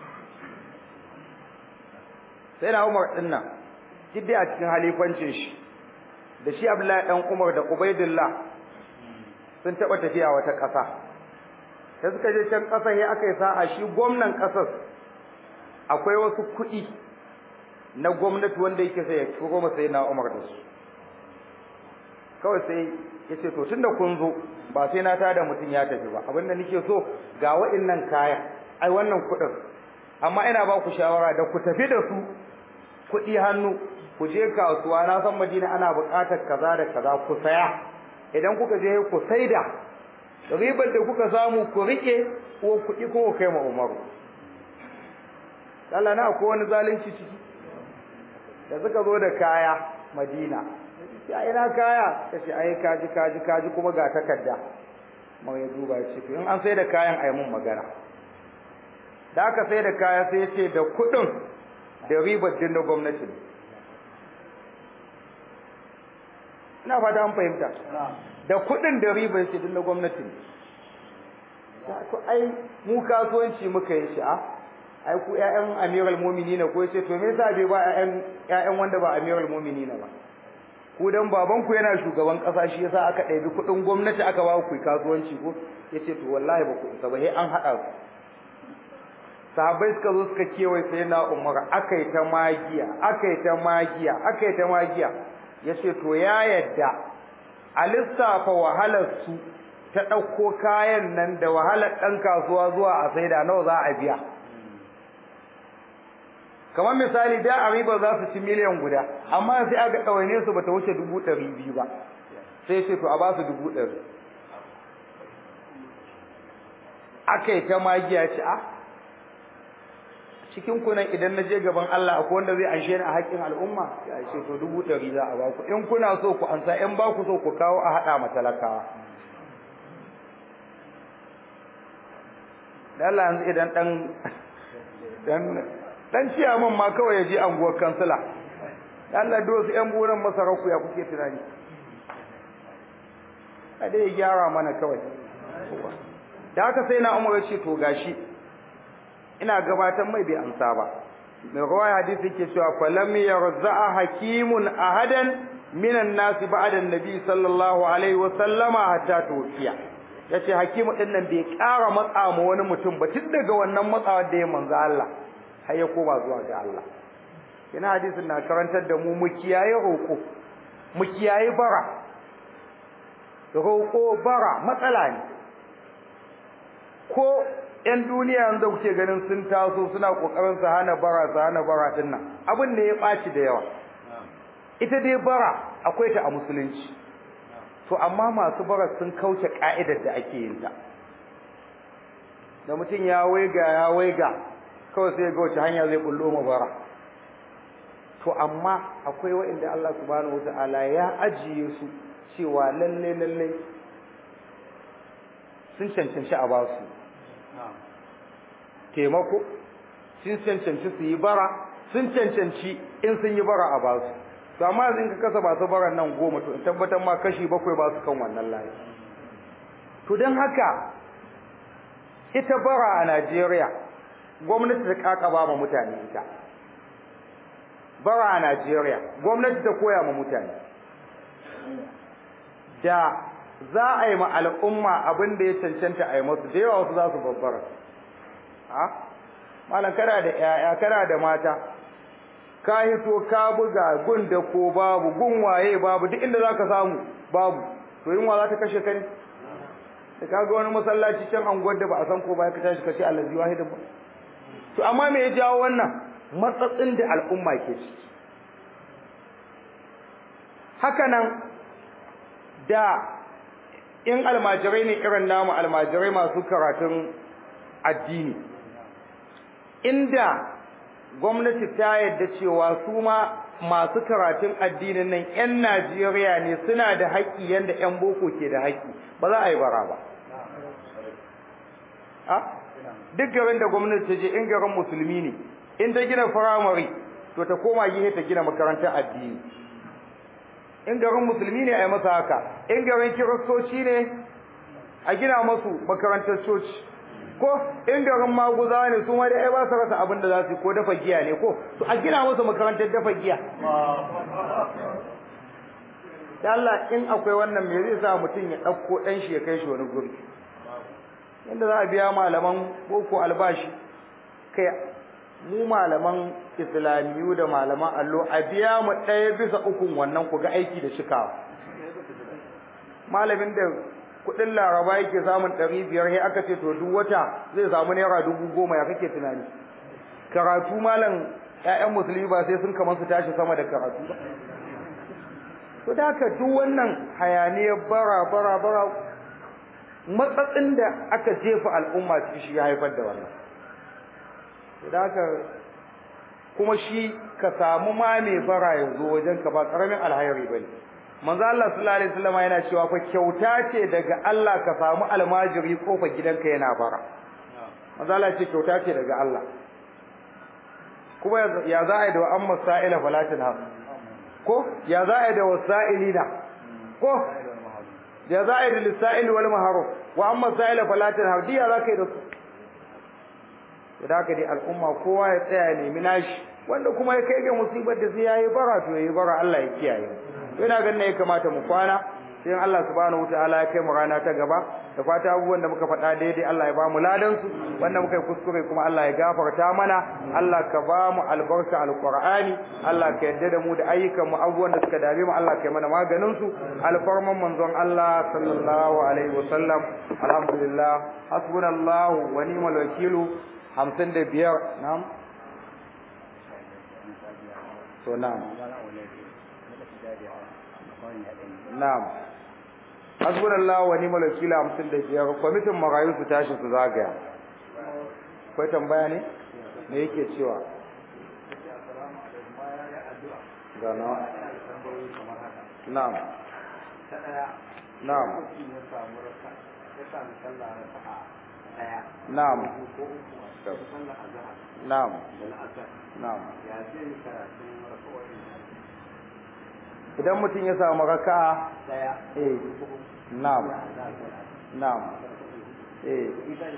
sai na Umar din nan kidda a cikin halifancin shi da shi Abdullahi dan Umar da Ubaidillah sun taba tafiya wata ƙasa sai suka je can ƙasar ya aka yi sa'a shi gwamnan ƙasar akwai wasu kuɗi na gwamnati wanda yake sai ya turo masa yana Umar da su kawai sai ya ce to tunda kun zo ba sai na tada mutum ya tafi ba abinda nake so ga wa'innan kayan ai wannan kuɗin amma ina ba ku shawara da ku tafi da su kuɗi hannu ku je kasuwa na san Madina ana buƙatar kaza da kaza ku saya idan kuka je ku saida ribar da kuka samu ku rike ko kuɗi ko kai ma Umaru Allah na akwai wani zalunci ciki da suka zo da kaya Madina ya ina kaya kace ai kaji kaji kaji kuma ga takarda mai ya duba shi to in an sai da kayan ai mun magana da aka sai da kaya sai ya ce da kuɗin da ribar din na gwamnati ina fata an fahimta da kuɗin da ribar shi din na gwamnati to ai mu kasuwanci muka yi shi a ai ku ƴaƴan amiral mu'minina ko yace to me yasa bai ba ƴaƴan ƴaƴan wanda ba amiral mu'minina ba ku dan baban ku yana shugaban kasa shi yasa aka ɗebi kuɗin gwamnati aka ba ku kasuwanci ko yace to wallahi ba ku isa ba sai an haɗa ku sahabbai suka zo suka kewaye sai na umar akai ta magiya akai ta magiya akai ta magiya yace to ya yadda a lissafa wahalar su ta ɗauko kayan nan da wahalar ɗan kasuwa zuwa a saida nawa za a biya kamar misali da a riba za su ci miliyan guda amma sai aka ɗawaine su bata wuce dubu ɗari biyu ba sai ce to a ba su dubu ɗari aka yi ta magiya ce a cikin kunan idan na je gaban Allah akwai wanda zai anshe ni a haƙƙin al'umma ya ce to dubu ɗari za a ba ku in kuna so ku ansa in ba ku so ku kawo a haɗa ma talakawa da Allah yanzu idan ɗan dan dan ciyaman ma kawai ya je anguwar kansila da Allah dole su ƴan buran masaraku ya kuke tunani a dai gyara mana kawai da haka sai na umar ce to gashi ina gabatar mai bai amsa ba mai rawaya hadisi yake cewa falam yarza'a hakimun ahadan minan nas ba'da nabi sallallahu alaihi wa sallama hatta tufiya yace hakimu din nan bai ƙara matsa ma wani mutum ba tun daga wannan matsawa da ya manzo Allah har ya koma zuwa ga Allah kina hadisin na karantar da mu mu kiyaye roƙo mu kiyaye bara roƙo bara matsala ne ko ƴan duniya yanzu kuke ganin sun taso suna kokarin su hana bara su hana bara din nan abin ne ya ɓaci da yawa ita dai bara akwai ta a musulunci to amma masu bara sun kauce ka'idar da ake yin ta da mutum ya waiga ya waiga kawai sai ga wace hanya zai bullo ma bara to amma akwai wa'inda Allah subhanahu wataala ya ajiye su cewa lalle lalle sun cancanci a ba su taimako sun cancanci su yi bara sun cancanci in sun yi bara a ba su to amma yanzu in ka kasa ba su baran nan goma to in tabbatar ma kashi bakwai ba su kan wannan layi to don haka ita bara a Najeriya gwamnati ta kakaba ma mutane ita bara a Najeriya gwamnati ta koya ma mutane da za a yi ma al'umma abin da ya cancanta a yi masu da yawa wasu za su babbara ha malam kana da yaya kana da mata ka hito ka buga gun da ko babu gun waye babu duk inda zaka samu babu to yunwa za ta kashe ka ne da kaga wani masallaci can anguwar da ba a san ko ba ka tashi ka ce allazi wahidin ba to amma me ya jawo wannan matsatsin da al'umma ke ciki haka nan da in almajirai ne irin namu almajirai masu karatun addini inda gwamnati ta yadda cewa su ma masu karatun addinin nan 'yan Najeriya ne suna da haƙƙi yanda 'yan boko ke da haƙƙi ba za a yi bara ba duk garin da gwamnati ta je in garin musulmi ne in ta gina firamare to ta koma gihe ta gina makarantar addini in garin musulmi ne a yi masa haka in garin kiristoci ne a gina masu makarantar coci ko in garin maguza ne su ma dai ai ba su rasa abin da za su ko dafa giya ne ko to a gina musu makarantar dafa giya da Allah in akwai wannan me zai sa mutum ya ɗauko ɗan shi ya kai shi wani guri inda za a biya malaman boko albashi kai mu malaman islamiyu da malaman allo a biya mu ɗaya bisa ukun wannan ku ga aiki da cikawa malamin da kuɗin laraba yake samun ɗari biyar sai aka ce to duk wata zai samu naira dubu goma ya kake tunani karatu malam ƴaƴan musulmi ba sai sun kamar su tashi sama da karatu ba to da haka duk wannan hayaniyar bara bara bara matsatsin da aka jefa al'umma cikin shi ya haifar da wannan to da haka kuma shi ka samu ma mai bara yanzu wajen ka ba karamin alhairi bane manzo Allah sallallahu alaihi wasallam yana cewa fa kyauta ce daga Allah ka samu almajiri kofar gidanka yana bara manzo Allah ce kyauta ce daga Allah kuma ya za a yi da amma sa'ila falatin ha ko ya za a yi da wasa'ilina ko ya za a yi da lisa'il wal maharum wa amma sa'ila falatin ha diya za ka yi da su da haka dai al'umma kowa ya tsaya nemi nashi wanda kuma ya kai ga musibar da sai yayi bara to yayi bara Allah ya kiyaye ina ganin ya kamata mu kwana sai Allah subhanahu wataala ya kai mu rana ta gaba da fata abubuwan da muka faɗa daidai Allah ya ba mu ladan su wanda muka yi kuskure kuma Allah ya gafarta mana Allah ka ba mu albarka alqur'ani Allah ka yarda da mu da ayyukan mu abubuwan da suka dame mu Allah ka yi mana maganin su alfarman manzon Allah sallallahu alaihi wasallam alhamdulillah hasbunallahu wa ni'mal wakilu 55 na'am to na'am na'am hasbunallahu wa ni'mal wakil 55 kwamitin marayu su tashi su zagaya akwai tambaya ne me yake cewa gana na'am na'am na'am na'am na'am idan mutum ya samu raka'a eh na'am na'am eh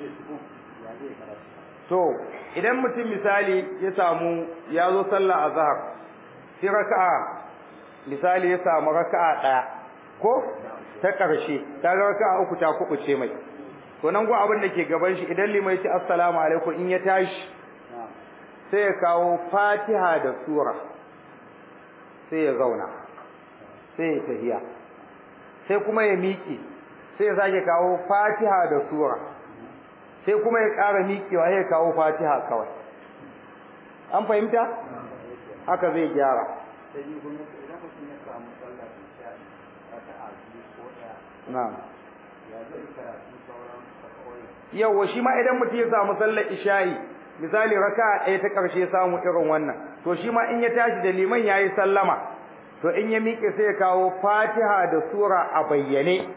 to idan mutum misali ya samu ya zo sallah azhar sai raka'a misali ya samu raka'a daya ko ta karshe ta ga raka'a uku ta kubuce mai to nan go abin da ke gaban shi idan limai ce assalamu alaikum in ya tashi sai ya kawo fatiha da sura sai ya zauna sai ya tahiya sai kuma ya miƙe sai ya sake kawo fatiha da sura sai kuma ya ƙara miƙewa ya kawo fatiha kawai an fahimta haka zai gyara na'am yawa shi ma idan mutum ya samu sallar isha'i misali raka'a ɗaya ta ƙarshe samu irin wannan to shi ma in ya tashi da liman yayi sallama to in ya miƙe sai ya kawo fatiha da sura a bayyane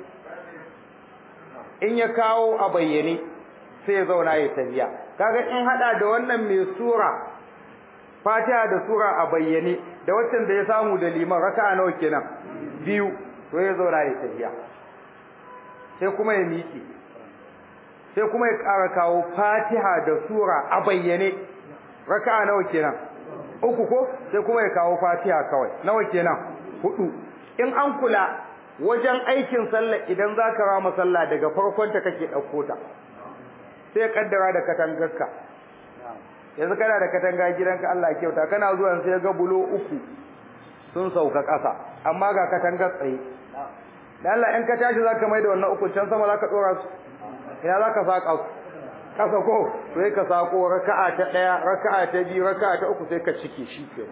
in ya kawo a bayyane sai ya zauna ya tafiya kaga in hada da wannan mai sura fatiha da sura a bayyane da waccan da ya samu da liman raka'a nawa kenan biyu to ya zauna ya tafiya sai kuma ya miƙe sai kuma ya ƙara kawo fatiha da sura a bayyane raka'a nawa kenan uku ko sai kuma ya kawo fatiha kawai nawa kenan hudu in an kula wajen aikin sallah idan zaka rama sallah daga farkon ta kake dauko ta sai kaddara da katangarka yanzu kana da katanga gidanka Allah ya kyauta kana zuwa sai ga bulo uku sun sauka ƙasa amma ga katangar tsaye dan Allah in ka tashi zaka mai da wannan uku can sama zaka dora su ina zaka saka su kasa ko sai ka sako raka'a ta daya raka'a ta biyu raka'a ta uku sai ka cike shi ke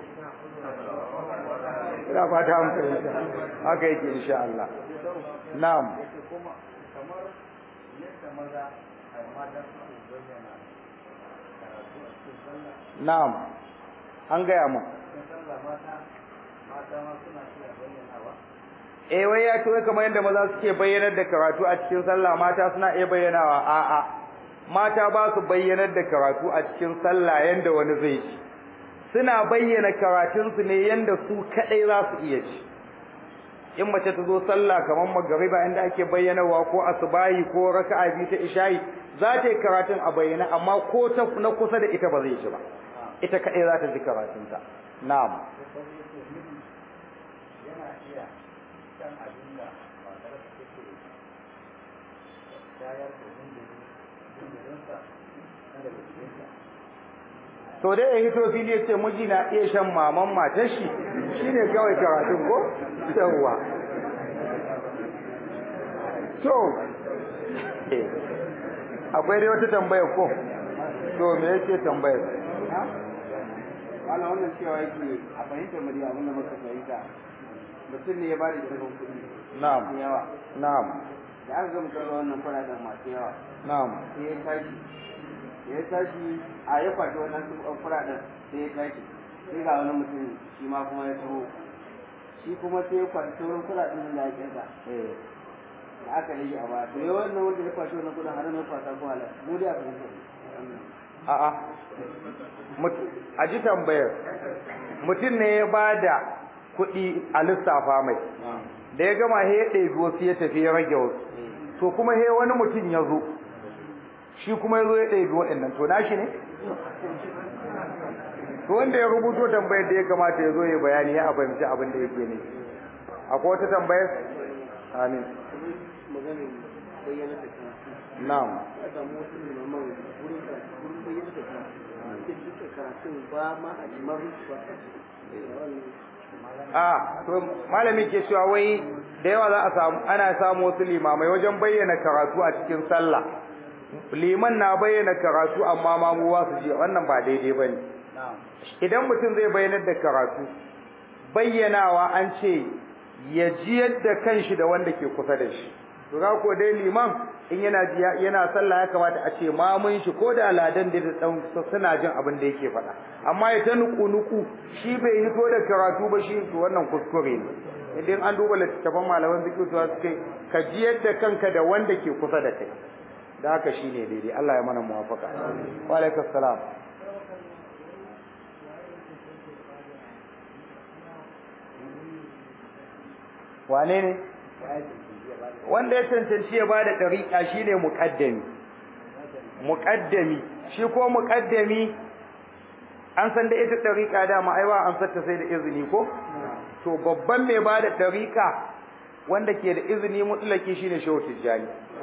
ina fata an fahimta haka yake insha Allah na'am na'am an gaya mu eh wai ya ce wai kamar yadda maza suke bayyanar da karatu a cikin sallah mata suna iya bayyanawa a'a mata ba su bayyanar da karatu a cikin sallah yanda wani zai ci suna bayyana karatunsu ne yanda su kadai za su iya ci in mace ta zo sallah kamar magariba inda ake bayyanawa ko asubahi ko raka'a biyu ta isha'i za ta yi karatun a bayyana amma ko ta na kusa da ita ba zai ci ba ita kadai za ta ji karatunta na'am to dai ya hito fili ya ce miji na iya shan maman matar shi shine kawai karatun ko yawwa to akwai dai wata tambaya ko to me yake tambayar wala wannan cewa yake a fahimtar mu abin da muka fahimta mutum ne ya ba da shirin kuɗi na'am yawa na'am da aka ga mutum wannan kuɗaɗen masu yawa na'am sai ya tashi ya tashi a ya kwashi wannan kuɗaɗen sai ya tashi sai ga wani mutum shi ma kuma ya taho shi kuma sai ya kwashi sauran kuɗaɗen da ya kirga eh da aka rage a baya to ya wannan wanda ya kwashi wannan kuɗin har mai kwasa ko halal mu dai a fahimtar a'a Mut- a ji tambayar mutum ne ya ba da kuɗi a lissafa mai da ya gama he ya ɗebi wasu ya tafi ya rage wasu to kuma he wani mutum ya zo shi kuma ya zo ya ɗebi waɗannan to nashi ne to wanda ya rubuto tambayar da ya kamata ya zo ya bayani ya fahimci abin da yake ne akwai wata tambayar amin maganin bayyana da karatu na'am ya samu wasu limaman wurin karatu wurin bayyana da karatu sai duka karatun ba ma a jimarin su ba a to malami ke cewa wai da yawa za a samu ana samu wasu limamai wajen bayyana karatu a cikin sallah liman na bayyana karatu amma mamuwa su ji wannan ba daidai bane idan mutum zai bayyanar da karatu bayyanawa an ce ya ji yadda kanshi da wanda ke kusa da shi to ga ko dai liman in yana yana sallah ya kamata a ce mamun shi ko da ladan da dan suna jin abin da yake faɗa amma ya ta nuku nuku shi bai hito da karatu ba shi to wannan kuskure ne idan an duba littattafan malaman fiqh to suke ka ji yadda kanka da wanda ke kusa da kai da haka shine daidai Allah ya mana muwafaka wa alaikum salam wane ne wanda ya cancanci ya bada dariƙa shine muqaddami muqaddami shi ko muqaddami an san da ita dariƙa dama ai ba an satta sai da izini ko to babban mai bada dariƙa wanda ke da izini mutlaki shine shehu tijjani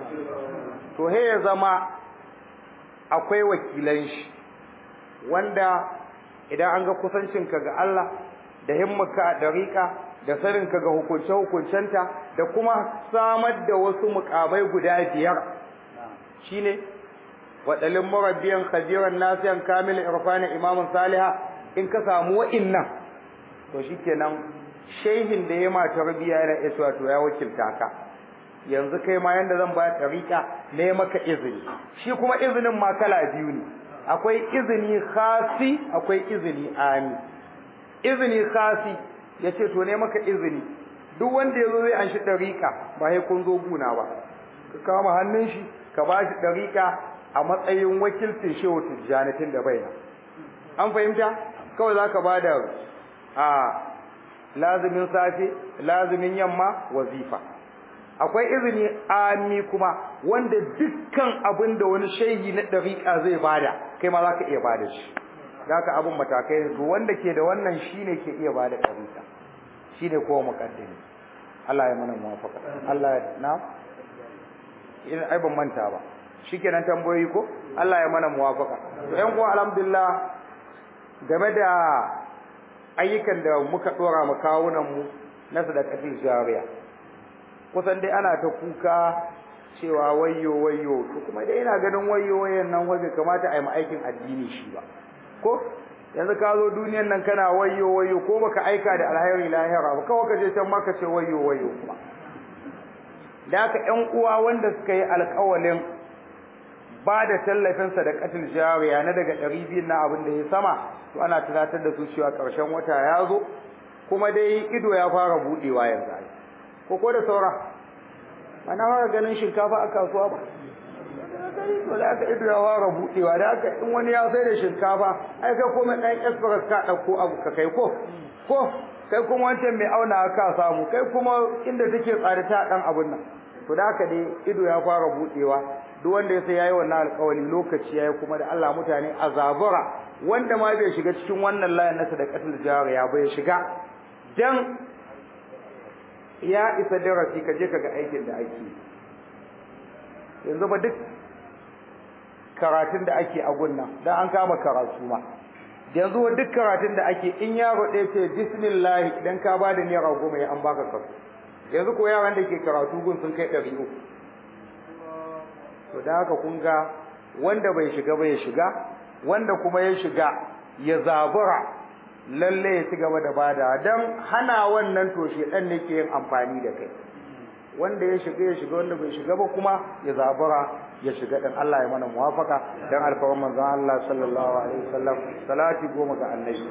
to he ya zama akwai wakilan shi wanda idan an ga kusancinka ga Allah da himmarka a dariƙa da saninka ga hukunce-hukuncenta da kuma samar da wasu mukamai guda biyar shine waɗalin murabbiyan khabiran nasiyan kamil irfani imamun saliha in ka samu wa'innan to shikenan shehin da ya ma tarbiya yana isa to ya wakilta ka yanzu kai ma yanda zan ba tariqa ne maka izini shi kuma izinin ma kala biyu ne akwai izini khasi akwai izini ami izini khasi yace to ne maka izini duk wanda yazo zai an shi tariqa ba sai kun zo guna ba ka kama hannun shi ka ba shi tariqa a matsayin wakilcin shehu tijjanatin da baina an fahimta kawai zaka bada a lazimin safe lazimin yamma wazifa akwai izini ami kuma wanda dukkan abin da wani shehi na dariƙa zai bada kai ma zaka iya bada shi zaka abin matakai ne to wanda ke da wannan shine ke iya bada dariƙa shine kowa muqaddimi Allah ya mana muwafaqa Allah ya na in ai ban manta ba shikenan tambayoyi ko Allah ya mana muwafaqa to ƴan uwa alhamdulillah game da ayyukan da muka dora mu kawunan mu na sadaqatul jariya kusan dai ana ta kuka cewa wayyo wayyo to kuma dai ina ganin wayyo wayan nan waje kamata a yi aikin addini shi ba ko yanzu ka zo duniyan nan kana wayyo wayyo ko baka aika da alhairi lahira ba kawai ka je can maka ce wayyo wayyo kuma da haka ƴan uwa wanda suka yi alƙawalin ba da tallafin sadaqatul jariya na daga ɗari biyu na abin da ya sama to ana tunatar da su cewa ƙarshen wata ya zo kuma dai ido ya fara buɗewa yanzu ai ko ko da saura ana fara ganin shinkafa a kasuwa ba to da aka ido ya fara buɗewa da aka in wani ya sai da shinkafa ai kai kuma ɗan express ka ɗauko abu ka kai ko ko kai kuma wancan mai auna ka samu kai kuma inda take tsare ta ɗan abun nan to da haka dai ido ya fara buɗewa duk wanda ya sai yayi wannan alƙawari lokaci yayi kuma da Allah mutane azabura wanda ma bai shiga cikin wannan layin na sadaqatul jariya bai shiga dan ya isa darasi ka je kaga aikin da ake yanzu ba duk karatun da ake a gunna dan an kama karatu ma yanzu ba duk karatun da ake in yaro ɗaya ce bismillah idan ka bada naira goma ya an baka kasu yanzu ko yaran da ke karatu gun sun kai ɗari uku to da haka kun ga wanda bai shiga ba ya shiga wanda kuma ya shiga ya zabura lalle ya ci gaba da bada dan hana wannan to shedan ne ke yin amfani da kai wanda ya shiga ya shiga wanda bai shiga ba kuma ya zabura ya shiga dan Allah ya mana muwafaka dan alfawan manzon Allah sallallahu alaihi wasallam salati goma ga annabi